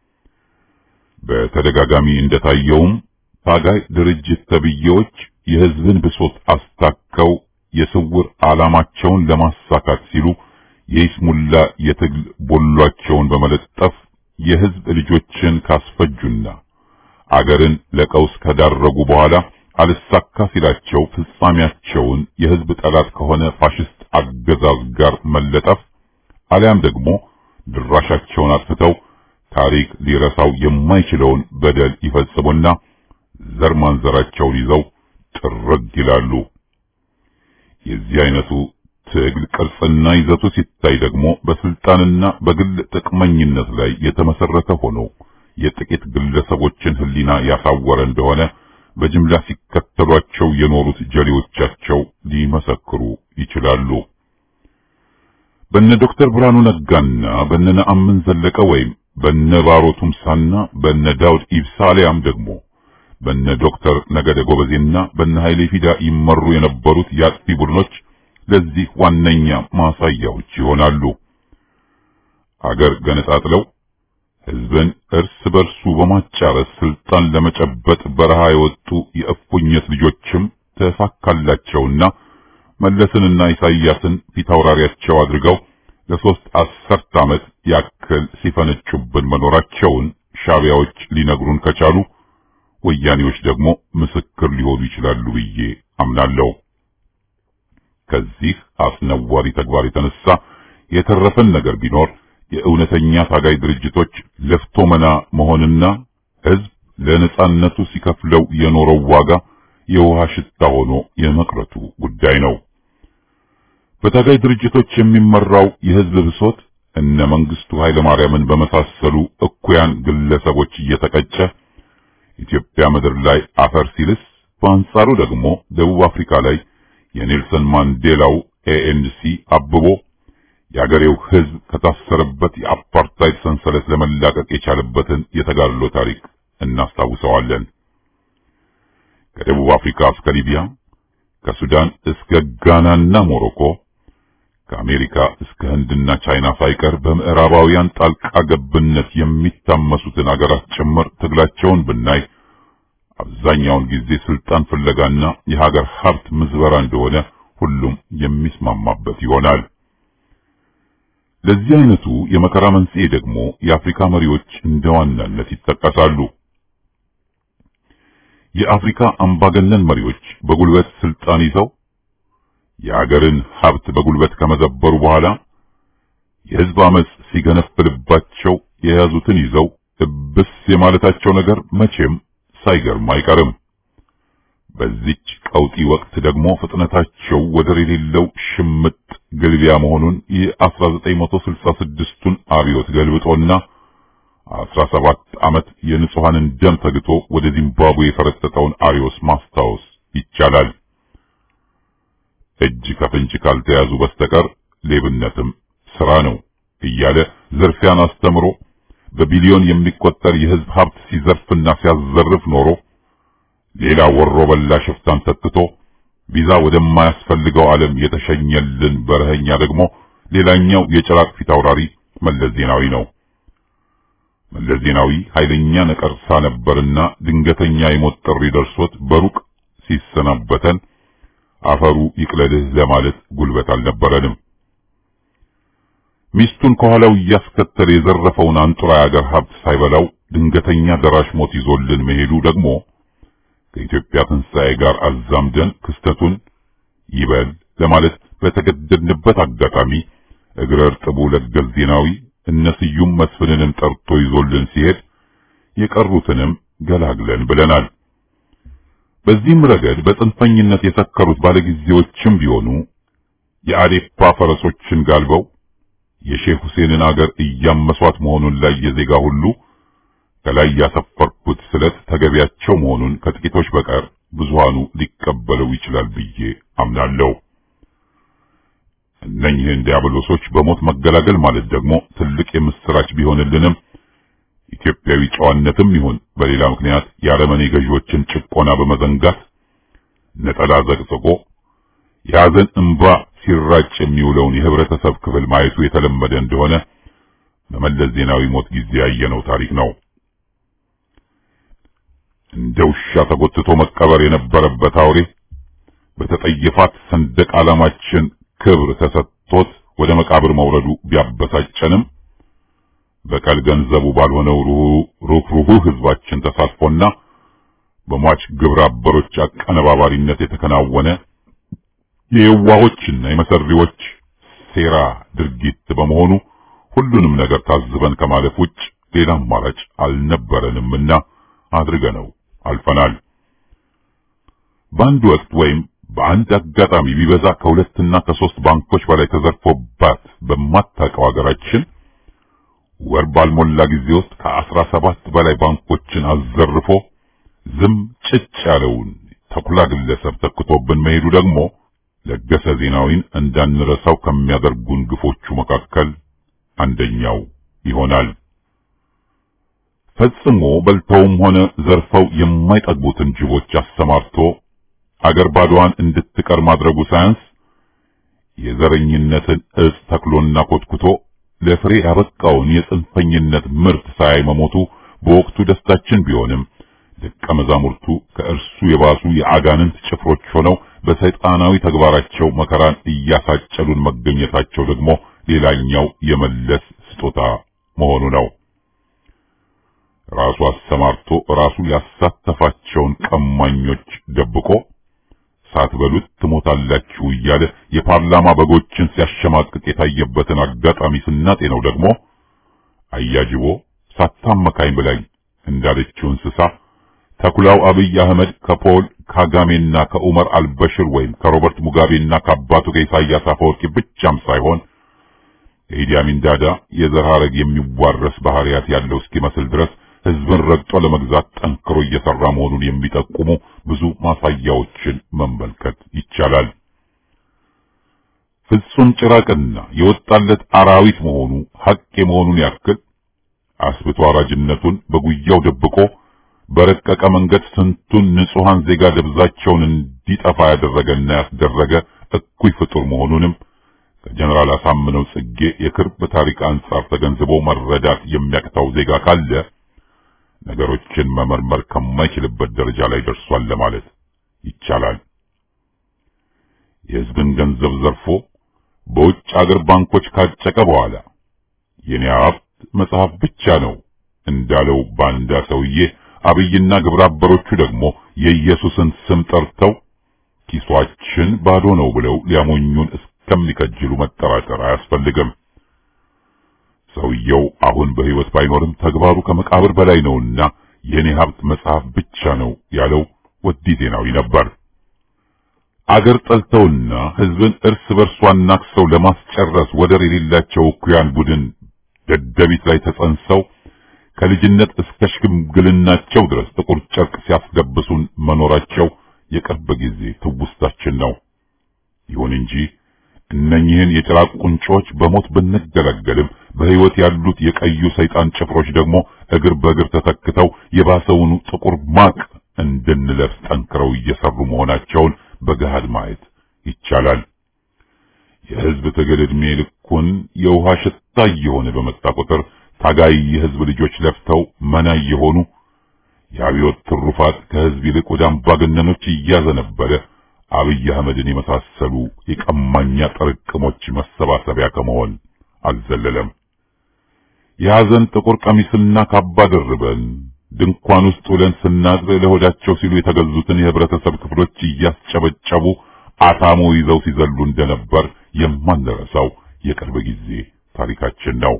በተደጋጋሚ እንደታየውም ታጋይ ድርጅት ተብዬዎች የህዝብን ብሶት አስታከው የስውር ዓላማቸውን ለማሳካት ሲሉ የይስሙላ የትግል ቦሏቸውን በመለጠፍ የህዝብ ልጆችን ካስፈጁና አገርን ለቀውስ ከዳረጉ በኋላ አልሳካ ሲላቸው ፍጻሜያቸውን የህዝብ ጠላት ከሆነ ፋሽስት አገዛዝ ጋር መለጠፍ አሊያም ደግሞ ድራሻቸውን አጥፍተው ታሪክ ሊረሳው የማይችለውን በደል ይፈጽሙና ዘር ማንዘራቸውን ይዘው ጥርግ ይላሉ። የዚህ አይነቱ ትግል ቅርጽና ይዘቱ ሲታይ ደግሞ በስልጣንና በግል ጥቅመኝነት ላይ የተመሰረተ ሆኖ የጥቂት ግለሰቦችን ህሊና ያሳወረ እንደሆነ በጅምላ ሲከተሏቸው የኖሩት ጀሌዎቻቸው ሊመሰክሩ ይችላሉ። በነ ዶክተር ብርሃኑ ነጋና በነ ነአምን ዘለቀ ወይም በነ ባሮ ቱምሳና በነ ዳውድ ኢብሳ አሊያም ደግሞ በነ ዶክተር ነገደ ጎበዜና በነ ኃይሌ ፊዳ ይመሩ የነበሩት የአጥፊ ቡድኖች ለዚህ ዋነኛ ማሳያዎች ይሆናሉ። አገር ገነጣጥለው ህዝብን እርስ በርሱ በማጫረስ ስልጣን ለመጨበጥ በረሃ የወጡ የእፉኝት ልጆችም ተሳካላቸውና መለስንና ኢሳይያስን ፊታውራሪያቸው አድርገው ለሶስት አስርት ዓመት ያክል ሲፈነጩብን መኖራቸውን ሻቢያዎች ሊነግሩን ከቻሉ ወያኔዎች ደግሞ ምስክር ሊሆኑ ይችላሉ ብዬ አምናለሁ። ከዚህ አስነዋሪ ተግባር የተነሳ የተረፈን ነገር ቢኖር የእውነተኛ ታጋይ ድርጅቶች ለፍቶ መና መሆንና ህዝብ ለነጻነቱ ሲከፍለው የኖረው ዋጋ የውሃ ሽታ ሆኖ የመቅረቱ ጉዳይ ነው። በታጋይ ድርጅቶች የሚመራው የህዝብ ብሶት እነ መንግስቱ ኃይለማርያምን በመሳሰሉ እኩያን ግለሰቦች እየተቀጨ ኢትዮጵያ ምድር ላይ አፈር ሲልስ፣ በአንጻሩ ደግሞ ደቡብ አፍሪካ ላይ የኔልሰን ማንዴላው ኤኤንሲ አብቦ የአገሬው ሕዝብ ከታሰረበት የአፓርታይድ ሰንሰለት ለመላቀቅ የቻለበትን የተጋድሎ ታሪክ እናስታውሰዋለን። ከደቡብ አፍሪካ እስከ ሊቢያ፣ ከሱዳን እስከ ጋናና ሞሮኮ፣ ከአሜሪካ እስከ ህንድና ቻይና ሳይቀር በምዕራባውያን ጣልቃ ገብነት የሚታመሱትን አገራት ጭምር ትግላቸውን ብናይ አብዛኛውን ጊዜ ስልጣን ፍለጋና የሀገር ሀብት ምዝበራ እንደሆነ ሁሉም የሚስማማበት ይሆናል። ለዚህ አይነቱ የመከራ መንስኤ ደግሞ የአፍሪካ መሪዎች እንደ ዋናነት ይጠቀሳሉ። የአፍሪካ አምባገነን መሪዎች በጉልበት ስልጣን ይዘው የአገርን ሀብት በጉልበት ከመዘበሩ በኋላ የህዝብ አመጽ ሲገነፍልባቸው የያዙትን ይዘው እብስ የማለታቸው ነገር መቼም ሳይገርም አይቀርም። በዚች ቀውጢ ወቅት ደግሞ ፍጥነታቸው ወደር የሌለው ሽምጥ ግልቢያ መሆኑን የ1966ቱን አብዮት ገልብጦና 17 ዓመት የንጹሐንን ደም ተግቶ ወደ ዚምባብዌ የፈረጠጠውን አሪዮስ ማስታወስ ይቻላል። እጅ ከፍንጅ ካልተያዙ በስተቀር ሌብነትም ስራ ነው እያለ ዝርፊያን አስተምሮ በቢሊዮን የሚቆጠር የህዝብ ሀብት ሲዘርፍና ሲያዘርፍ ኖሮ ሌላ ወሮ በላ ሽፍታን ተክቶ ቪዛ ወደማያስፈልገው ዓለም የተሸኘልን በረኸኛ ደግሞ ሌላኛው የጭራቅ ፊት አውራሪ መለስ ዜናዊ ነው። መለስ ዜናዊ ኃይለኛ ነቀርሳ ነበርና ድንገተኛ የሞት ጥሪ ደርሶት በሩቅ ሲሰናበተን አፈሩ ይቅለልህ ለማለት ጉልበት አልነበረንም። ሚስቱን ከኋላው እያስከተለ የዘረፈውን አንጡራ የአገር ሀብት ሳይበላው ድንገተኛ ደራሽ ሞት ይዞልን መሄዱ ደግሞ ከኢትዮጵያ ትንሣኤ ጋር አዛምደን ክስተቱን ይበል ለማለት በተገደድንበት አጋጣሚ እግረ እርጥቡ ለገሰ ዜናዊ እነ ስዩም መስፍንንም ጠርቶ ይዞልን ሲሄድ የቀሩትንም ገላግለን ብለናል። በዚህም ረገድ በጽንፈኝነት የሰከሩት ባለጊዜዎችም ቢሆኑ የአዴፓ ፈረሶችን ጋልበው የሼህ ሁሴንን አገር እያመሷት መሆኑን ላይ የዜጋ ሁሉ ከላይ ያሰፈርኩት ስለት ተገቢያቸው መሆኑን ከጥቂቶች በቀር ብዙሃኑ ሊቀበለው ይችላል ብዬ አምናለሁ። እነኝህን ዲያብሎሶች በሞት መገላገል ማለት ደግሞ ትልቅ የምስራች ቢሆንልንም ኢትዮጵያዊ ጨዋነትም ይሁን በሌላ ምክንያት የአረመኔ ገዢዎችን ጭቆና በመዘንጋት ነጠላ ዘቅዝቆ የሐዘን እንባ ሲራጭ የሚውለውን የህብረተሰብ ክፍል ማየቱ የተለመደ እንደሆነ በመለስ ዜናዊ ሞት ጊዜ ያየነው ታሪክ ነው። እንደ ውሻ ተጎትቶ መቀበር የነበረበት አውሬ በተጠየፋት ሰንደቅ ዓላማችን ክብር ተሰጥቶት ወደ መቃብር መውረዱ ቢያበሳጨንም በቀል ገንዘቡ ባልሆነው ሩህሩህ ህዝባችን ተሳትፎና በሟች ግብረ አበሮች አቀነባባሪነት የተከናወነ የየዋሆችና የመሰሪዎች ሴራ ድርጊት በመሆኑ ሁሉንም ነገር ታዝበን ከማለፍ ውጭ ሌላ አማራጭ አልነበረንምና አድርገነው አልፈናል። በአንድ ወቅት ወይም በአንድ አጋጣሚ ቢበዛ ከሁለትና ከሶስት ባንኮች በላይ ተዘርፎባት በማታውቀው ሀገራችን ወር ባልሞላ ጊዜ ውስጥ ከአስራ ሰባት በላይ ባንኮችን አዘርፎ ዝም ጭጭ ያለውን ተኩላ ግለሰብ ተክቶብን መሄዱ ደግሞ ለገሰ ዜናዊን እንዳንረሳው ከሚያደርጉን ግፎቹ መካከል አንደኛው ይሆናል። ፈጽሞ በልተውም ሆነ ዘርፈው የማይጠግቡትን ጅቦች አሰማርቶ አገር ባዶዋን እንድትቀር ማድረጉ ሳያንስ የዘረኝነትን እጽ ተክሎና ኮትኩቶ ለፍሬ ያበቃውን የጽንፈኝነት ምርት ሳያይ መሞቱ በወቅቱ ደስታችን ቢሆንም ደቀ መዛሙርቱ ከእርሱ የባሱ የአጋንንት ጭፍሮች ሆነው በሰይጣናዊ ተግባራቸው መከራን እያሳጨሉን መገኘታቸው ደግሞ ሌላኛው የመለስ ስጦታ መሆኑ ነው። ራሱ አሰማርቶ ራሱ ያሳተፋቸውን ቀማኞች ደብቆ ሳትበሉት ትሞታላችሁ እያለ የፓርላማ በጎችን ሲያሸማቅቅ የታየበትን አጋጣሚ ስናጤነው ደግሞ አያጅቦ ሳታመካኝ ብላኝ እንዳለችው እንስሳ ተኩላው አብይ አህመድ ከፖል ካጋሜና ከኡመር አልበሽር ወይም ከሮበርት ሙጋቤና ከአባቱ ከኢሳያስ አፈወርቂ ብቻም ሳይሆን የኢዲ አሚን ዳዳ የዘር ሐረግ የሚዋረስ ባህሪያት ያለው እስኪመስል ድረስ ህዝብን ረግጦ ለመግዛት ጠንክሮ እየሰራ መሆኑን የሚጠቁሙ ብዙ ማሳያዎችን መመልከት ይቻላል። ፍጹም ጭራቅና የወጣለት አራዊት መሆኑ ሐቅ የመሆኑን ያክል አስብቶ አራጅነቱን በጉያው ደብቆ በረቀቀ መንገድ ስንቱን ንጹሐን ዜጋ ደብዛቸውን እንዲጠፋ ያደረገና ያስደረገ እኩይ ፍጡር መሆኑንም ከጀነራል አሳምነው ጽጌ የቅርብ ታሪክ አንጻር ተገንዝቦ መረዳት የሚያቅተው ዜጋ ካለ ነገሮችን መመርመር ከማይችልበት ደረጃ ላይ ደርሷል ለማለት ይቻላል። የሕዝብን ገንዘብ ዘርፎ በውጭ አገር ባንኮች ካጨቀ በኋላ የኔ ሀብት መጽሐፍ ብቻ ነው እንዳለው ባንዳ ሰውዬ አብይና ግብረ አበሮቹ ደግሞ የኢየሱስን ስም ጠርተው ኪሷችን ባዶ ነው ብለው ሊያሞኙን እስከሚከጅሉ መጠራጠር አያስፈልግም። ሰውየው አሁን በሕይወት ባይኖርም ተግባሩ ከመቃብር በላይ ነውና የኔ ሀብት መጽሐፍ ብቻ ነው ያለው ወዲ ዜናዊ ነበር። አገር ጠልተውና ሕዝብን እርስ በርሷ አናክሰው ለማስጨረስ ወደር የሌላቸው እኩያን ቡድን ደደቢት ላይ ተጸንሰው ከልጅነት እስከ ሽምግልናቸው ድረስ ጥቁር ጨርቅ ሲያስለብሱን መኖራቸው የቅርብ ጊዜ ትውስታችን ነው። ይሁን እንጂ እነኚህን የጭራቅ ቁንጮች በሞት ብንገለገልም በሕይወት ያሉት የቀዩ ሰይጣን ጭፍሮች ደግሞ እግር በእግር ተተክተው የባሰውኑ ጥቁር ማቅ እንድንለብስ ጠንክረው እየሰሩ መሆናቸውን በገሃድ ማየት ይቻላል። የሕዝብ ትግል ዕድሜ ልኩን የውሃ ሽታ እየሆነ በመጣ ቁጥር ታጋይ የሕዝብ ልጆች ለፍተው መና እየሆኑ የአብዮት ትሩፋት ከሕዝብ ይልቅ ወደ አምባገነኖች እያዘነበለ አብይ አህመድን የመሳሰሉ የቀማኛ ጥርቅሞች መሰባሰቢያ ከመሆን አልዘለለም። የሐዘን ጥቁር ቀሚስና ካባ ደርበን ድንኳን ውስጥ ውለን ስናድር ለሆዳቸው ሲሉ የተገዙትን የህብረተሰብ ክፍሎች እያስጨበጨቡ አታሞ ይዘው ሲዘሉ እንደነበር የማንረሳው የቅርብ ጊዜ ታሪካችን ነው።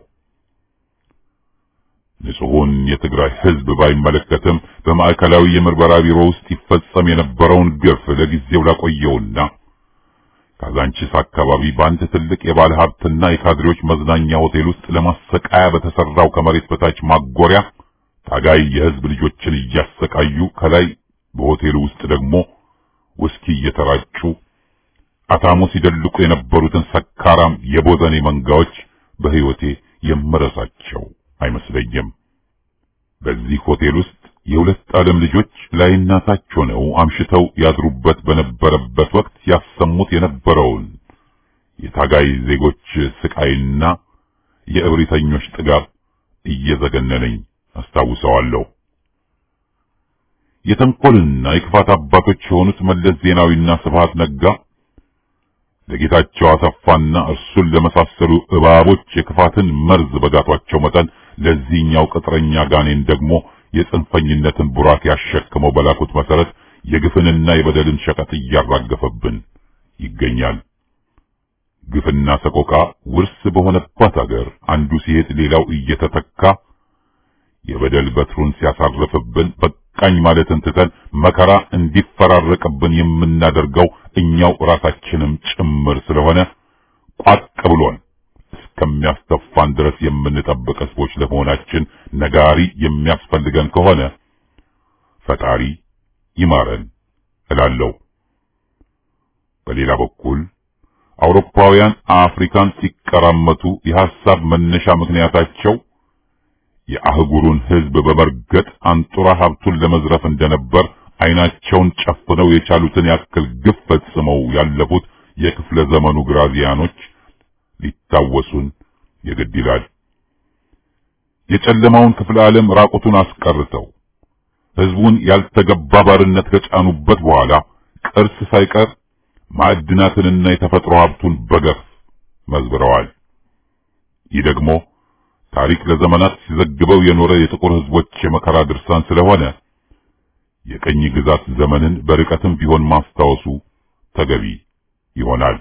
ንጹሑን የትግራይ ህዝብ ባይመለከትም በማዕከላዊ የምርመራ ቢሮ ውስጥ ይፈጸም የነበረውን ግፍ ለጊዜው ላቆየውና ካዛንቺስ አካባቢ በአንድ ትልቅ የባለ ሀብትና የካድሬዎች መዝናኛ ሆቴል ውስጥ ለማሰቃያ በተሰራው ከመሬት በታች ማጎሪያ ታጋይ የህዝብ ልጆችን እያሰቃዩ ከላይ በሆቴሉ ውስጥ ደግሞ ውስኪ እየተራጩ አታሞ ሲደልቁ የነበሩትን ሰካራም የቦዘኔ መንጋዎች በህይወቴ የምረሳቸው አይመስለኝም። በዚህ ሆቴል ውስጥ የሁለት ዓለም ልጆች ላይና ታች ሆነው አምሽተው ያድሩበት በነበረበት ወቅት ያሰሙት የነበረውን የታጋይ ዜጎች ስቃይና የእብሪተኞች ጥጋብ እየዘገነነኝ አስታውሰዋለሁ። የተንኮልና የክፋት አባቶች የሆኑት መለስ ዜናዊና ስብሃት ነጋ ለጌታቸው አሰፋና እርሱን ለመሳሰሉ እባቦች የክፋትን መርዝ በጋቷቸው መጠን ለዚህኛው ቅጥረኛ ጋኔን ደግሞ የጽንፈኝነትን ቡራክ ያሸክመው በላኩት መሰረት የግፍንና የበደልን ሸቀጥ እያራገፈብን ይገኛል። ግፍና ሰቆቃ ውርስ በሆነባት አገር አንዱ ሲሄድ ሌላው እየተተካ የበደል በትሩን ሲያሳርፍብን በቃኝ ማለትን ትተን መከራ እንዲፈራረቅብን የምናደርገው እኛው ራሳችንም ጭምር ስለሆነ ቋቅ ብሎን እስከሚያስተፋን ድረስ የምንጠብቅ ሕዝቦች ለመሆናችን ነጋሪ የሚያስፈልገን ከሆነ ፈጣሪ ይማረን እላለሁ። በሌላ በኩል አውሮፓውያን አፍሪካን ሲቀራመቱ የሐሳብ መነሻ ምክንያታቸው የአህጉሩን ሕዝብ በመርገጥ አንጡራ ሀብቱን ለመዝረፍ እንደነበር ዓይናቸውን ጨፍነው የቻሉትን ያክል ግፍ ፈጽመው ያለፉት የክፍለ ዘመኑ ግራዚያኖች ሊታወሱን የግድ ይላል። የጨለማውን ክፍለ ዓለም ራቁቱን አስቀርተው ሕዝቡን ያልተገባ ባርነት ከጫኑበት በኋላ ቅርስ ሳይቀር ማዕድናትንና የተፈጥሮ ሀብቱን በገፍ መዝብረዋል። ይህ ደግሞ ታሪክ ለዘመናት ሲዘግበው የኖረ የጥቁር ሕዝቦች የመከራ ድርሳን ስለሆነ የቀኝ ግዛት ዘመንን በርቀትም ቢሆን ማስታወሱ ተገቢ ይሆናል።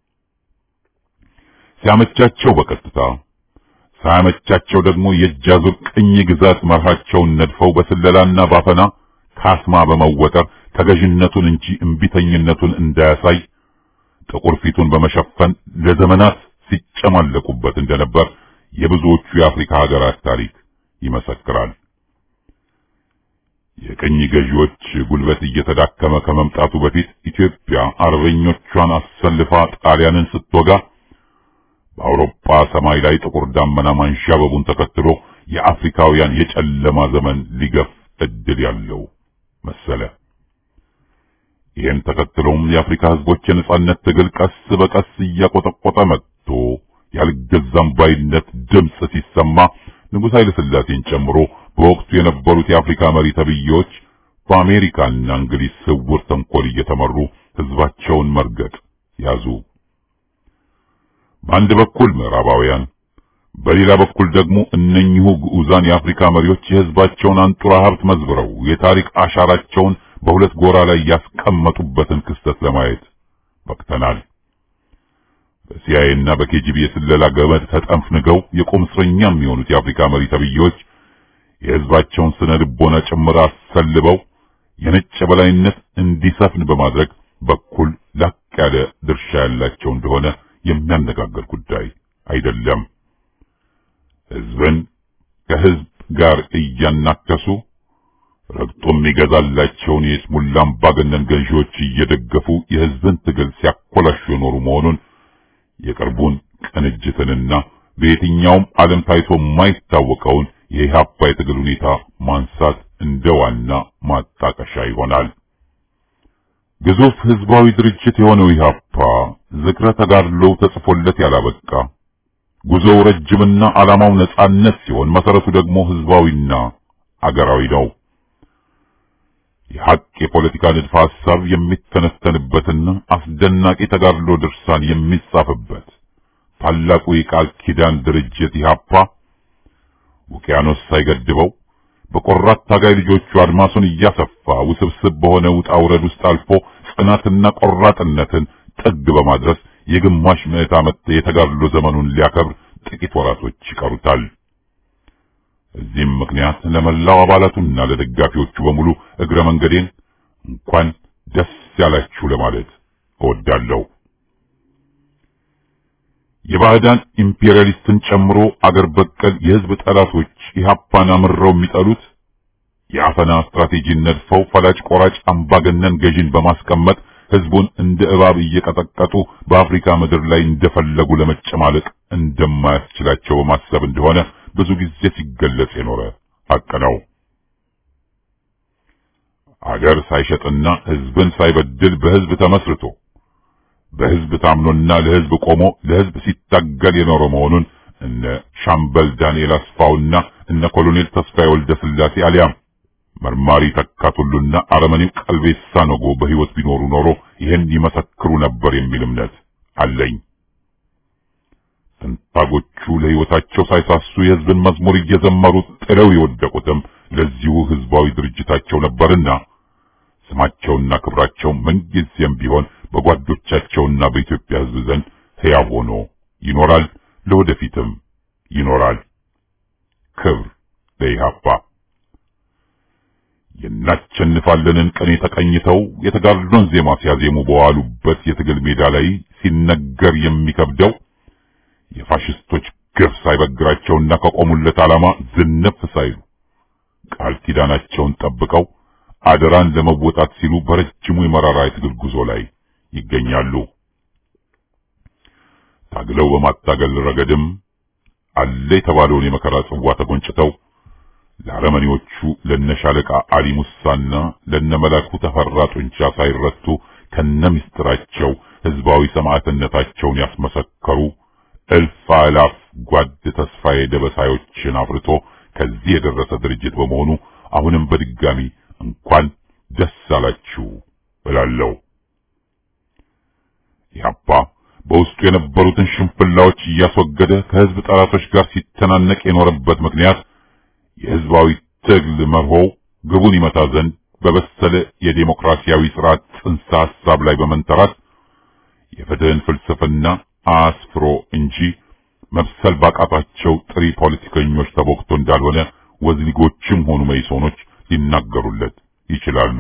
ሲያመቻቸው በቀጥታ ሳያመቻቸው ደግሞ የእጃዙር ቅኝ ግዛት መርሃቸውን ነድፈው በስለላና ባፈና ካስማ በመወጠር ተገዥነቱን እንጂ እምቢተኝነቱን እንዳያሳይ ጥቁር ፊቱን በመሸፈን ለዘመናት ሲጨማለቁበት እንደነበር የብዙዎቹ የአፍሪካ ሀገራት ታሪክ ይመሰክራል። የቅኝ ገዢዎች ጉልበት እየተዳከመ ከመምጣቱ በፊት ኢትዮጵያ አርበኞቿን አሰልፋ ጣሊያንን ስትወጋ በአውሮፓ ሰማይ ላይ ጥቁር ዳመና ማንዣበቡን ተከትሎ የአፍሪካውያን የጨለማ ዘመን ሊገፍ እድል ያለው መሰለ። ይህን ተከትሎም የአፍሪካ ህዝቦች የነጻነት ትግል ቀስ በቀስ እያቆጠቆጠ መጥቶ ያልገዛም ባይነት ድምፅ ሲሰማ ንጉሥ ኃይለ ሥላሴን ጨምሮ በወቅቱ የነበሩት የአፍሪካ መሪ ተብዬዎች በአሜሪካና እንግሊዝ ስውር ተንኮል እየተመሩ ህዝባቸውን መርገጥ ያዙ። በአንድ በኩል ምዕራባውያን፣ በሌላ በኩል ደግሞ እነኚሁ ግዑዛን የአፍሪካ መሪዎች የህዝባቸውን አንጡራ ሀብት መዝብረው የታሪክ አሻራቸውን በሁለት ጎራ ላይ ያስቀመጡበትን ክስተት ለማየት በቅተናል። በሲአይኤ እና በኬጂቢ የስለላ ገመድ ተጠንፍንገው የቁም እስረኛ የሚሆኑት የአፍሪካ መሪ ተብዬዎች የህዝባቸውን ስነ ልቦና ጭምር አሰልበው የነጭ የበላይነት እንዲሰፍን በማድረግ በኩል ላቅ ያለ ድርሻ ያላቸው እንደሆነ የሚያነጋግር ጉዳይ አይደለም። ህዝብን ከህዝብ ጋር እያናከሱ ረግጦ የሚገዛላቸውን የስሙላ አምባገነን ገዢዎች እየደገፉ የህዝብን ትግል ሲያኮላሹ የኖሩ መሆኑን የቅርቡን ቅንጅትንና በየትኛውም ዓለም ታይቶ የማይታወቀውን የኢህአፓ የትግል ሁኔታ ማንሳት እንደ ዋና ማጣቀሻ ይሆናል። ግዙፍ ህዝባዊ ድርጅት የሆነው ኢህአፓ ዝክረ ተጋድሎው ተጽፎለት ያላበቃ ጉዞው ረጅምና ዓላማው ነጻነት ሲሆን መሰረቱ ደግሞ ህዝባዊና አገራዊ ነው። የሐቅ የፖለቲካ ንድፈ ሐሳብ የሚተነተንበትና አስደናቂ ተጋድሎ ድርሳን የሚጻፍበት ታላቁ የቃል ኪዳን ድርጅት ኢህአፓ ውቅያኖስ ሳይገድበው በቆራት ታጋይ ልጆቹ አድማሱን እያሰፋ ውስብስብ በሆነ ውጣ ውረድ ውስጥ አልፎ ጽናትና ቆራጥነትን ጥግ በማድረስ የግማሽ ምዕት ዓመት የተጋድሎ ዘመኑን ሊያከብር ጥቂት ወራቶች ይቀሩታል። እዚህም ምክንያት ለመላው አባላቱና ለደጋፊዎቹ በሙሉ እግረ መንገዴን እንኳን ደስ ያላችሁ ለማለት እወዳለሁ። የባዕዳን ኢምፔሪያሊስትን ጨምሮ አገር በቀል የህዝብ ጠላቶች ኢህአፓን አምረው የሚጠሉት የአፈና ስትራቴጂን ነድፈው ፈላጭ ቆራጭ አምባገነን ገዢን በማስቀመጥ ህዝቡን እንደ እባብ እየቀጠቀጡ በአፍሪካ ምድር ላይ እንደፈለጉ ለመጨማለቅ እንደማያስችላቸው በማሰብ እንደሆነ ብዙ ጊዜ ሲገለጽ የኖረ ሐቅ ነው። አገር ሳይሸጥና ህዝብን ሳይበድል በህዝብ ተመስርቶ በህዝብ ታምኖና ለህዝብ ቆሞ ለህዝብ ሲታገል የኖረ መሆኑን እነ ሻምበል ዳንኤል አስፋውና እነ ኮሎኔል ተስፋዬ ወልደ ስላሴ አሊያም መርማሪ ተካቱሉና አረመኔው ቀልቤሳ ነጎ በህይወት ቢኖሩ ኖሮ ይህን ይመሰክሩ ነበር የሚል እምነት አለኝ። ትንታጎቹ ለህይወታቸው ሳይሳሱ የህዝብን መዝሙር እየዘመሩ ጥለው የወደቁትም ለዚሁ ህዝባዊ ድርጅታቸው ነበርና ስማቸውና ክብራቸው ምንጊዜም ቢሆን በጓዶቻቸውና በኢትዮጵያ ህዝብ ዘንድ ሕያው ሆኖ ይኖራል፣ ለወደፊትም ይኖራል። ክብር ለኢህአፓ። የናቸንፋለንን ቀን ተቀኝተው የተጋድሎን ዜማ ሲያዜሙ በዋሉበት የትግል ሜዳ ላይ ሲነገር የሚከብደው የፋሽስቶች ግፍ ሳይበግራቸውና ከቆሙለት ዓላማ ዝንፍ ሳይሉ ቃል ኪዳናቸውን ጠብቀው አደራን ለመወጣት ሲሉ በረጅሙ የመራራ የትግል ጉዞ ላይ ይገኛሉ። ታግለው በማታገል ረገድም አለ የተባለውን የመከራ ጽዋ ተጎንጭተው ለአረመኔዎቹ ለነሻለቃ አሊ ሙሳና ለነመላኩ ተፈራ ጡንቻ ሳይረቱ ከነምስጥራቸው ህዝባዊ ሰማዕትነታቸውን ያስመሰከሩ እልፍ አላፍ ጓድ ተስፋዬ ደበሳዮችን አፍርቶ ከዚህ የደረሰ ድርጅት በመሆኑ አሁንም በድጋሚ እንኳን ደስ አላችሁ እላለሁ። ኢህአፓ በውስጡ የነበሩትን ሽንፍላዎች እያስወገደ ከህዝብ ጠላቶች ጋር ሲተናነቅ የኖረበት ምክንያት የህዝባዊ ትግል መርሆው ግቡን ይመታ ዘንድ በበሰለ የዴሞክራሲያዊ ስርዓት ጽንሰ ሐሳብ ላይ በመንተራት የፍትህን ፍልስፍና አስፍሮ እንጂ መብሰል ባቃታቸው ጥሪ ፖለቲከኞች ተቦክቶ እንዳልሆነ ወዝሊጎችም ሆኑ መይሶኖች ሊናገሩለት ይችላሉ።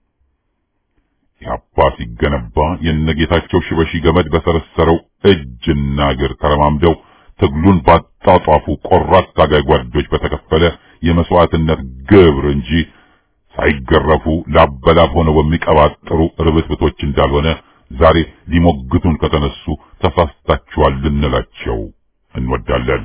ኢህአፓ ሲገነባ የነጌታቸው ሽበሺ ገመድ በሰረሰረው እጅና እግር ተረማምደው ትግሉን ባጣጧፉ ቆራጥ ታጋይ ጓዶች በተከፈለ የመስዋዕትነት ግብር እንጂ ሳይገረፉ ላበላብ ሆነው በሚቀባጥሩ ርብትብቶች እንዳልሆነ ዛሬ ሊሞግቱን ከተነሱ ተሳስታችኋል ልንላቸው እንወዳለን።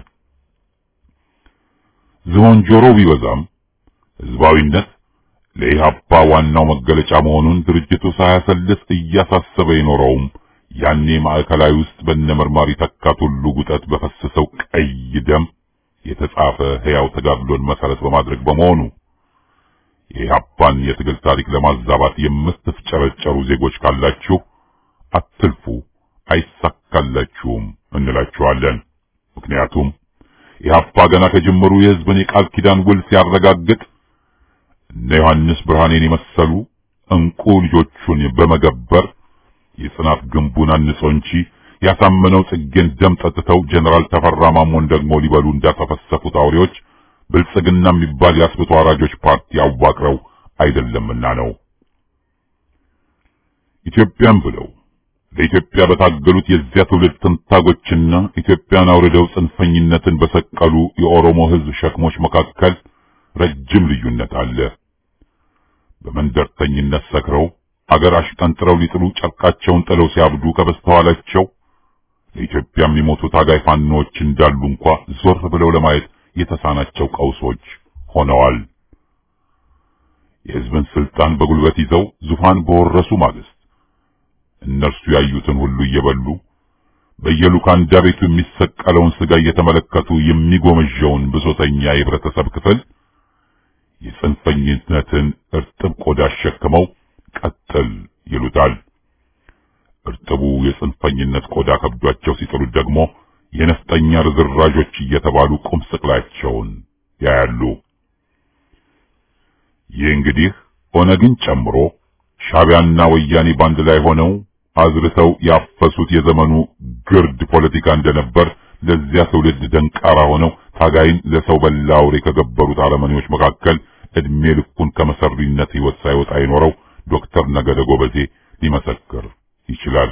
ዝሆን ጆሮ ቢበዛም ህዝባዊነት ለኢህአፓ ዋናው መገለጫ መሆኑን ድርጅቱ ሳያሰልስ እያሳሰበ የኖረውም ያኔ ማዕከላዊ ውስጥ በነመርማሪ ተካት ሁሉ ጉጠት በፈሰሰው ቀይ ደም የተጻፈ ሕያው ተጋድሎን መሰረት በማድረግ በመሆኑ የኢህአፓን የትግል ታሪክ ለማዛባት የምትፍጨረጨሩ ዜጎች ካላችሁ አትልፉ፣ አይሳካላችሁም እንላችኋለን። ምክንያቱም ኢህአፓ ገና ከጅምሩ የህዝብን የቃል ኪዳን ውል ሲያረጋግጥ እነ ዮሐንስ ብርሃኔን የመሰሉ እንቁ ልጆቹን በመገበር የጽናት ግንቡን አንጾ እንጂ ያሳመነው ጽጌን ደም ጠጥተው ጀነራል ተፈራ ማሞን ደግሞ ሊበሉ እንዳተፈሰፉት አውሬዎች ብልጽግና የሚባል የአስብቶ አራጆች ፓርቲ አዋቅረው አይደለምና ነው። ኢትዮጵያን ብለው ለኢትዮጵያ በታገሉት የዚያ ትውልድ ትንታጎችና ኢትዮጵያን አውርደው ጽንፈኝነትን በሰቀሉ የኦሮሞ ህዝብ ሸክሞች መካከል ረጅም ልዩነት አለ። በመንደርተኝነት ሰክረው አገር አሽቀንጥረው ሊጥሉ ጨርቃቸውን ጥለው ሲያብዱ ከበስተኋላቸው ለኢትዮጵያ የሚሞቱ ታጋይ ፋኖዎች እንዳሉ እንኳ ዞር ብለው ለማየት የተሳናቸው ቀውሶች ሆነዋል። የህዝብን ስልጣን በጉልበት ይዘው ዙፋን በወረሱ ማግስት እነርሱ ያዩትን ሁሉ እየበሉ በየሉካንዳ ቤቱ የሚሰቀለውን ስጋ እየተመለከቱ የሚጎመዣውን ብሶተኛ የህብረተሰብ ክፍል የጽንፈኝነትን እርጥብ ቆዳ አሸክመው ቀጥል ይሉታል። እርጥቡ የጽንፈኝነት ቆዳ ከብዷቸው ሲጥሉት ደግሞ የነፍጠኛ ርዝራዦች እየተባሉ ቁም ስቅላቸውን ያያሉ። ይህ እንግዲህ ኦነግን ጨምሮ ሻቢያና ወያኔ ባንድ ላይ ሆነው አዝርተው ያፈሱት የዘመኑ ግርድ ፖለቲካ እንደነበር ለዚያ ትውልድ ደንቃራ ሆነው ታጋይን ለሰው በላ አውሬ ከገበሩት አረመኔዎች መካከል እድሜ ልኩን ከመሰሪነት ህይወት ሳይወጣ የኖረው ዶክተር ነገደ ጎበዜ ሊመሰክር ይችላል።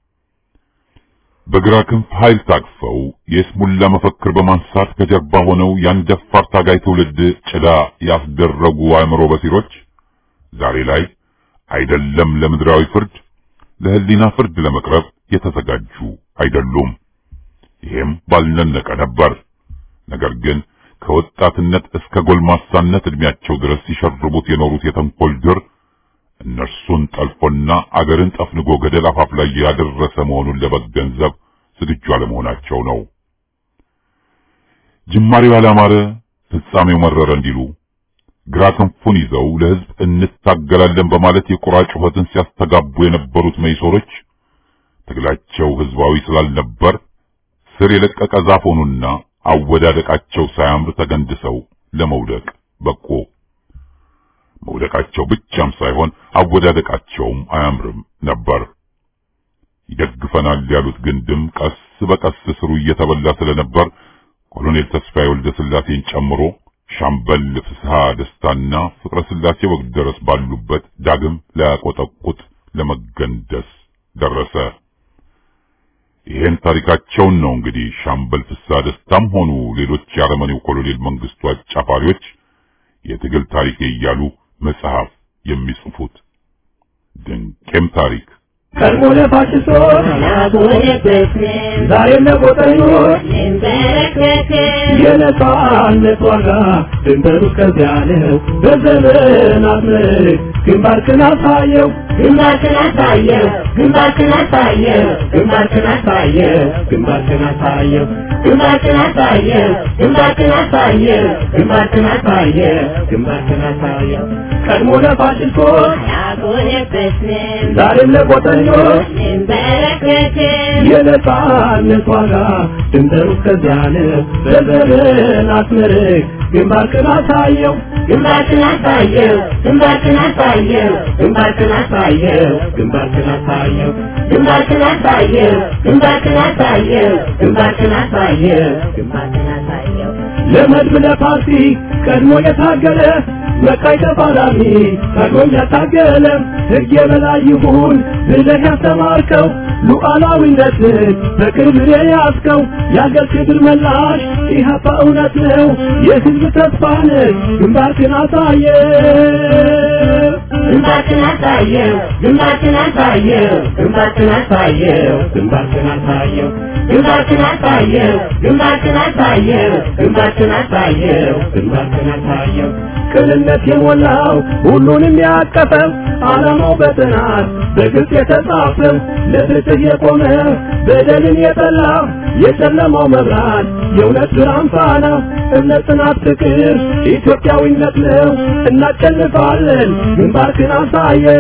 በግራ ክንፍ ኃይል ታቅፈው የስሙላ መፈክር በማንሳት ከጀርባ ሆነው ያን ደፋር ታጋይ ትውልድ ጭዳ ያስደረጉ አእምሮ በሲሮች ዛሬ ላይ አይደለም ለምድራዊ ፍርድ ለህሊና ፍርድ ለመቅረብ የተዘጋጁ አይደሉም። ይሄም ባልነነቀ ነበር። ነገር ግን ከወጣትነት እስከ ጎልማሳነት እድሜያቸው ድረስ ሲሸርቡት የኖሩት የተንኮል ድር እነርሱን ጠልፎና አገርን ጠፍንጎ ገደል አፋፍ ላይ ያደረሰ መሆኑን ለመገንዘብ ዝግጁ አለመሆናቸው ነው። ጅማሬው ያላማረ ፍጻሜው መረረ እንዲሉ ግራ ክንፉን ይዘው ለህዝብ እንታገላለን በማለት የቁራ ጩኸትን ሲያስተጋቡ የነበሩት መይሶሮች ትግላቸው ህዝባዊ ስላልነበር ስር የለቀቀ ዛፍ ሆኑና አወዳደቃቸው ሳያምር ተገንድሰው ለመውደቅ በቁ። መውደቃቸው ብቻም ሳይሆን አወዳደቃቸውም አያምርም ነበር። ይደግፈናል ያሉት ግንድም ቀስ በቀስ ስሩ እየተበላ ስለነበር ኮሎኔል ተስፋዬ ወልደ ስላሴን ጨምሮ ሻምበል ፍስሐ ደስታና ፍቅረ ስላሴ ወግደረስ ባሉበት ዳግም ላያቆጠቁት ለመገንደስ ደረሰ። ይሄን ታሪካቸውን ነው እንግዲህ ሻምበል ፍስሐ ደስታም ሆኑ ሌሎች የአረመኔው ኮሎኔል መንግስቱ አጫፋሪዎች የትግል ታሪክ እያሉ መጽሐፍ የሚጽፉት ድንቄም ታሪክ ቀድሞ ለፋሽስቶች ዛሬም ለቆጠኞች የነጻነት ዋጋ ድንበሩ እስከዚያ ነው። በዘመናት ምርክ ግንባርክን አሳየው ግንባርክን አሳየው ግንባርክን አሳየው ግንባርክን አሳየው ግንባርክን አሳየው ግንባርክን አሳየው ግንባርክን አሳየው ግንባርክን አሳየው ግንባርክን አሳየው ቀድሞ ለፋሽስቶች ዛሬም ለቆጠኞች የነጻነት ዋጋ ድንበሩ እስከዚያ ነው። በዘመናት ምርክ ግንባርክን አሳየው ግንባርክን አሳየው ግንባርክን አሳየው ግንባርክን አሳየው ግንባርክን አሳየው ግንባርክን አሳየው ግንባርክን አሳየው ግንባርክን አሳየው ግንባርክን አሳየው ለመድብ ለፓርቲ ቀድሞ የታገለ በቃይ ተፋላሚ ታግሎም ያታገለ ሕግ የበላይ ይሁን ብለህ ያስተማርከው ሉዓላዊነትን በክብር የያዝከው የአገር ክብር መላሽ ኢህአፓ እውነት ነው የህዝብ ተስፋ ነህ ግንባርክን አሳየ ግንባርክን አሳየው ግንባርክን አሳየው ግንባርክን አሳየው ግንባርክን አሳየው ግንባርክን አሳየው ግንባርክን አሳየው ግንባርክን አሳየው ግንባርክን አሳየው ቅንነት የሞላው ሁሉንም ያቀፈው ዓላማው በጥናት በግልጽ የተጻፈው ለፍትህ የቆመ በደልን የጠላ የጨለማው መብራት የእውነት ብርሃን ፋና እምነት፣ ጽናት፣ ፍቅር ኢትዮጵያዊነት ነው። እናሸንፋለን። ግንባርክን አሳየው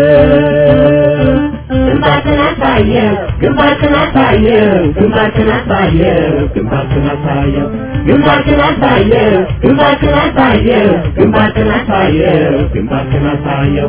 ግንባርክን አሳየው ግንባርክን አሳየው ግንባርክን አሳየው ግንባርክን አሳየው ግንባርክን አሳየው ግንባርክን አሳየው ግንባርክን አሳየው ግንባርክን አሳየው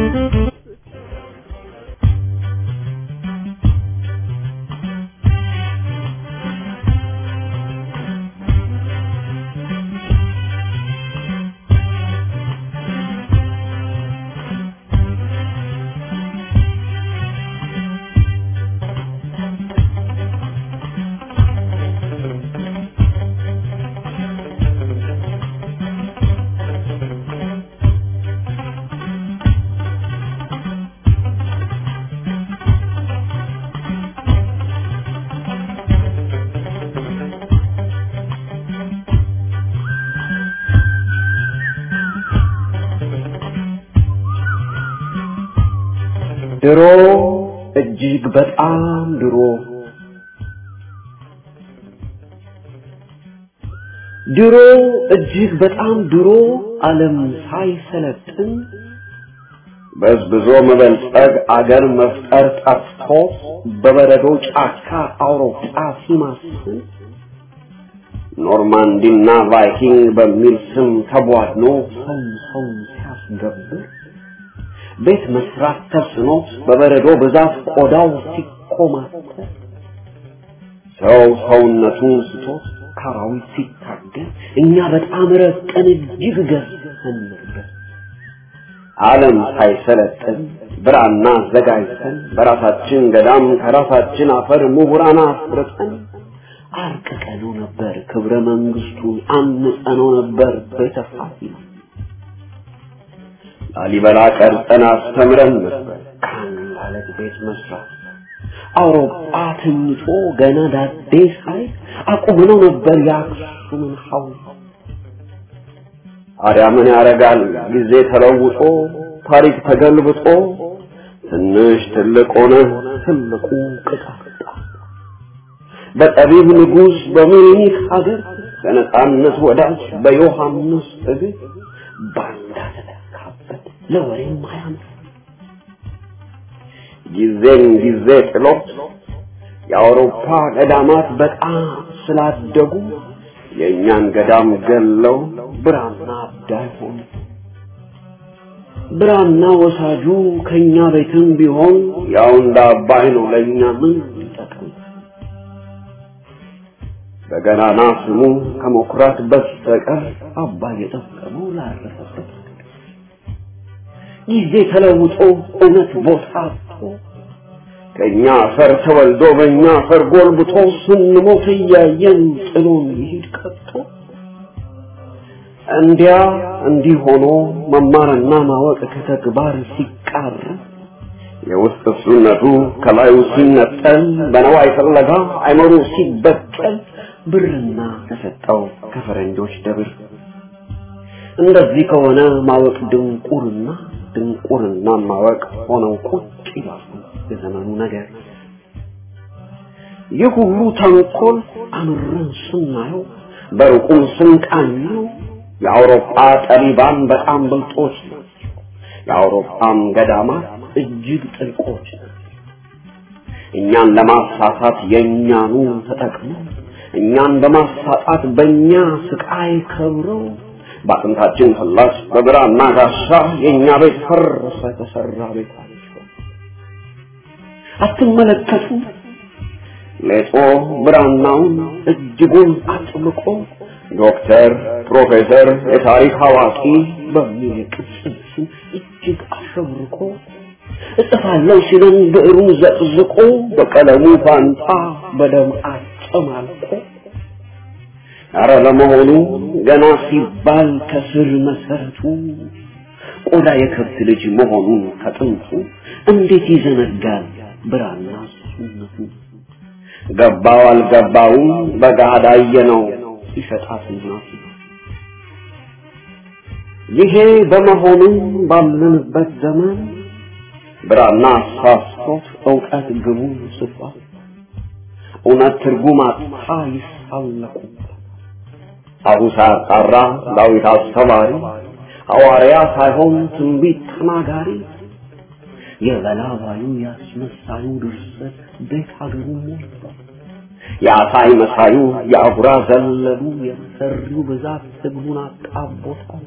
ድሮ እጅግ በጣም ድሮ ድሮ እጅግ በጣም ድሮ ዓለም ሳይሰለጥን በዝብዞ መበልጸግ አገር መፍጠር ጠፍቶ በበረዶ ጫካ አውሮፓ ሲማስን ኖርማንዲና ቫይኪንግ በሚል ስም ተቧድኖ ሰው ሰው ሲያስገብር ቤት መስራት ተስኖ በበረዶ ብዛት ቆዳው ሲኮማተር ሰው ሰውነቱን ስቶት ካራዊት ሲታገል እኛ በጣም ረቀን እጅግ ገዝተን ነበር። ዓለም ሳይሰለጥን ብራና አዘጋጅተን በራሳችን ገዳም ከራሳችን አፈር ምሁራን አፍርጠን አርቅቀነው ነበር ክብረ መንግስቱን አንጸነው ነበር ቤተ ፋሲል ላሊበላ ቀርጸን አስተምረን ነበር ከአንድ አለት ቤት መስራት አውሮፓ ተኝቶ ገና ዳዴ ሳይ አቁመነው ነበር የአክሱምን ሐውልት ታዲያ ምን ያደርጋል ጊዜ ተለውጦ ታሪክ ተገልብጦ ትንሽ ትልቅ ሆነ ትልቁ ቅጣጣ በጠቢብ ንጉሥ በምኒልክ ሀገር በነጻነት ወዳጅ በዮሐንስ እግር ባንዳ ተተካበት ለወሬም አያምር ጊዜን ጊዜ ጥሎ የአውሮፓ ገዳማት በጣም ስላደጉ የእኛን ገዳም ገለው ብራና አዳይ ሆኑ። ብራና ወሳጁ ከኛ ቤትም ቢሆን ያው እንደ አባይ ነው ለእኛ ምን ይጠቅም? በገናና ስሙ ከመኩራት በስተቀር አባይ የጠቀመው ላረፈበት ጊዜ ተለውጦ እውነት ቦታ አጥቶ ከእኛ አፈር ተወልዶ በእኛ አፈር ጎልብቶ ስንሞት እያየን ጥሎን ይሄድ ቀጥቶ እንዲያ እንዲህ ሆኖ መማርና ማወቅ ከተግባር ሲቃር የውስጥ እሱነቱ ከላዩ ሲነጠል በነዋይ ፍለጋ አይመሩ ሲበቀል ብርና ተሰጠው ከፈረንጆች ደብር እንደዚህ ከሆነ ማወቅ ድንቁርና ድንቁርና ማወቅ ሆነው ቁጭ ይላሉ የዘመኑ ነገር ይህ ሁሉ ተንኮል አምረን ስናየው በሩቁም ስንቃኘው የአውሮፓ ጠቢባን በጣም ብልጦች ናቸው የአውሮፓም ገዳማት እጅግ ጥልቆች ናቸው እኛን ለማሳሳት የእኛኑ ተጠቅመው እኛን በማሳጣት በእኛ ስቃይ ከብረው በአጥንታችን ፍላስ በብራና ጋሻ የእኛ ቤት ፈረሰ የተሰራ ቤታቸው አትመለከቱ ሌጦ ብራናውን እጅጉን አጥብቆ ዶክተር ፕሮፌሰር የታሪክ አዋቂ በሚል የቅጽል ስም እጅግ አሸብርቆ እጽፋለሁ ሲለን ብዕሩን ዘቅዝቆ በቀለሙ ፋንታ በደም አጨማልቆ ኧረ ለመሆኑ ገና ሲባል ከስር መሰረቱ ቆዳ የከብት ልጅ መሆኑን ከጥንቱ እንዴት ይዘነጋል ብራና ሱነቱ ገባው አልገባውም በጋዳ ነው ሲሸጣት እናቱ ይሄ በመሆኑ ባለንበት ዘመን ብራና አሳስቶት እውቀት ግቡ ስፋት እውነት ትርጉም አጥታ ይሳለቁበት አቡ ሳያጣራ ዳዊት አስተማሪ ሐዋርያ ሳይሆን ትንቢት ተናጋሪ የበላባዩ ያስመሳዩ ድርሰት ቤት ሀገሩ ሞልቷል። የአሳይ መሳዩ የአጉራ ዘለሉ የሰሪው ብዛት ህዝቡን አጣቦታል።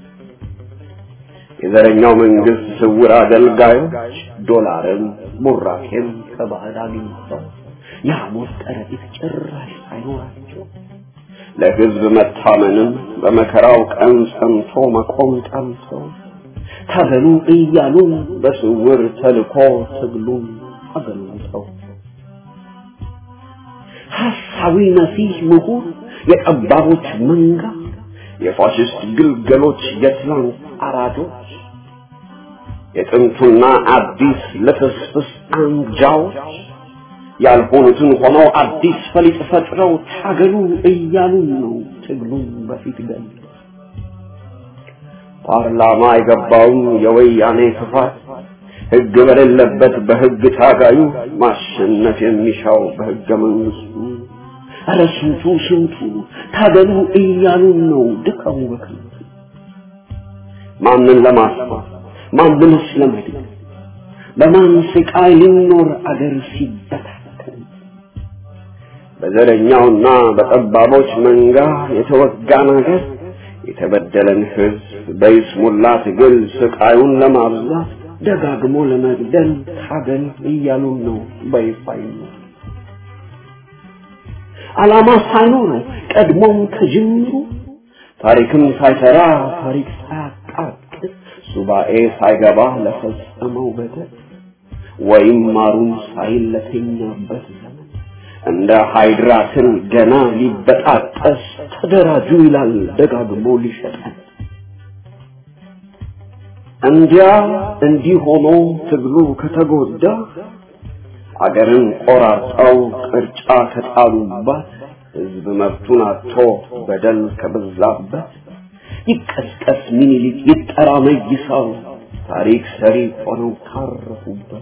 የዘረኛው መንግስት ስውር አገልጋዮች ዶላርም ቡራኬም ከባዕድ አግኝተው የሐሞት ከረጢት ጭራሽ ሳይኖራቸው ለህዝብ መታመንም በመከራው ቀን ጸንቶ መቆም ጠምተው ታገሉ እያሉ በስውር ተልኮ ትግሉን አገልግተው ሐሳዊ መሲህ ምሁር የጠባቦች መንጋ የፋሽስት ግልገሎች የትላንት አራጆች የጥንቱና አዲስ ልፍስፍስ አንጃዎች ያልሆኑትን ሆነው አዲስ ፈሊጥ ፈጥረው ታገሉ እያሉን ነው ትግሉን በፊት ገል ፓርላማ የገባውን የወያኔ ክፋት ህግ በሌለበት በህግ ታጋዩ ማሸነፍ የሚሻው በህገ መንግስቱ ኧረ ስንቱ ስንቱ ታገሉ እያሉን ነው ድካሙ በከንቱ ማንን ለማስፋት ማንንስ ለመድን በማን ስቃይ ሊኖር አገር ሲበታተን በዘረኛውና በጠባቦች መንጋ የተወጋን አገር የተበደለን ህዝብ በይስሙላ ትግል ስቃዩን ለማብዛት ደጋግሞ ለመግደል ታገል እያሉን ነው በይፋይ ነው ዓላማ ሳይኖረው ቀድሞም ከጅምሩ ታሪክም ሳይሰራ ታሪክ ሳያቃጥል ሱባኤ ሳይገባ ለፈጸመው በደል ወይም ማሩን ሳይል ለተኛበት ዘመን እንደ ሃይድራትን ገና ሊበጣጠስ ተደራጁ ይላል ደጋግሞ ሊሸጠን እንዲያ እንዲህ ሆኖ ትግሉ ከተጎዳ አገርን ቆራርጠው ቅርጫ ከጣሉባት ህዝብ መብቱን አጥቶ በደል ከበዛበት ይቀስቀስ ሚኒሊክ ይጠራ መይሳው ታሪክ ሰሪ ሆነው ካረፉበት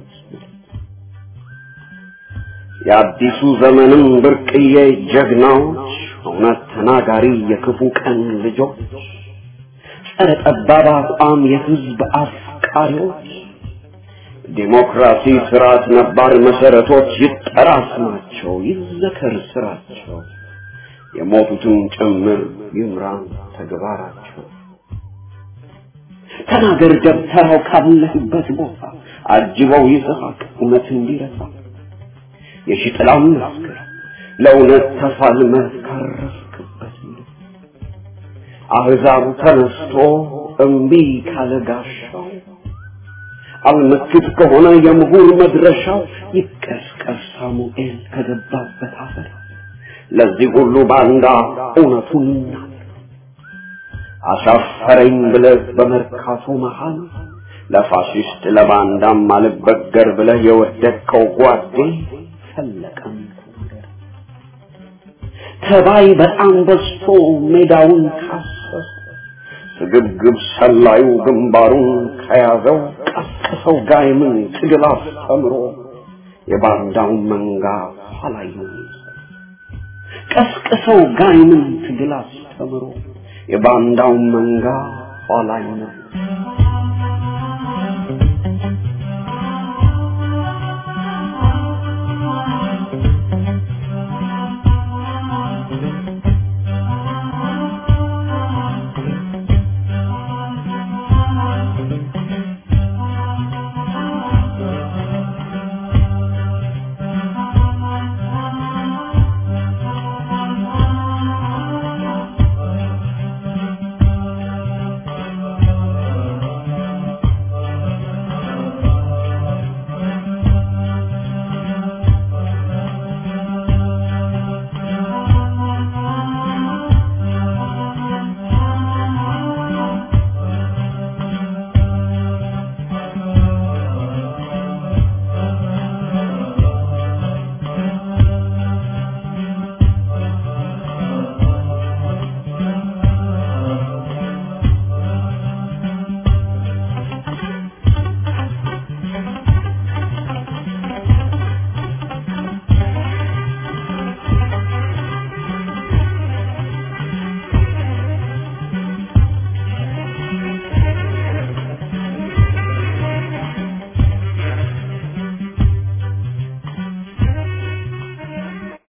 የአዲሱ ዘመንም ብርቅዬ ጀግናዎች እውነት ተናጋሪ የክፉ ቀን ልጆች ጸረ ጠባብ አቋም የህዝብ አፍቃሪዎች ዲሞክራሲ ስርዓት ነባር መሰረቶች ይጠራ ስማቸው ይዘከር ስራቸው የሞቱትን ጭምር ይምራን ተግባራቸው ተናገር ደብተራው ካለህበት ቦታ አጅበው ይስሐቅ እውነት እንዲረሳ የሺጥላም መስክር ለእውነት ተፋልመህ ካረፍክበት አህዛቡ ተነስቶ እምቢ ካለ ጋሻው አልመክት ከሆነ የምሁር መድረሻው ይቀስቀስ ሳሙኤል ከገባበት አፈር ለዚህ ሁሉ ባንዳ እውነቱን ይናገር አሻፈረኝ ብለህ በመርካቶ መሃል ለፋሽስት ለባንዳም አልበገር ብለህ የወደድከው ጓዴ ፈለቀም ነገር ተባይ በጣም በዝቶ ሜዳውን ካሰሰ ስግብግብ ሰላዩ ግንባሩን ከያዘው ቀስቅሰው ጋይምን ትግል አስተምሮ የባንዳውን መንጋ ኋላዩ ቀስቅሰው ጋይምን ትግል አስተምሮ የባንዳውን መንጋ ኋላዩ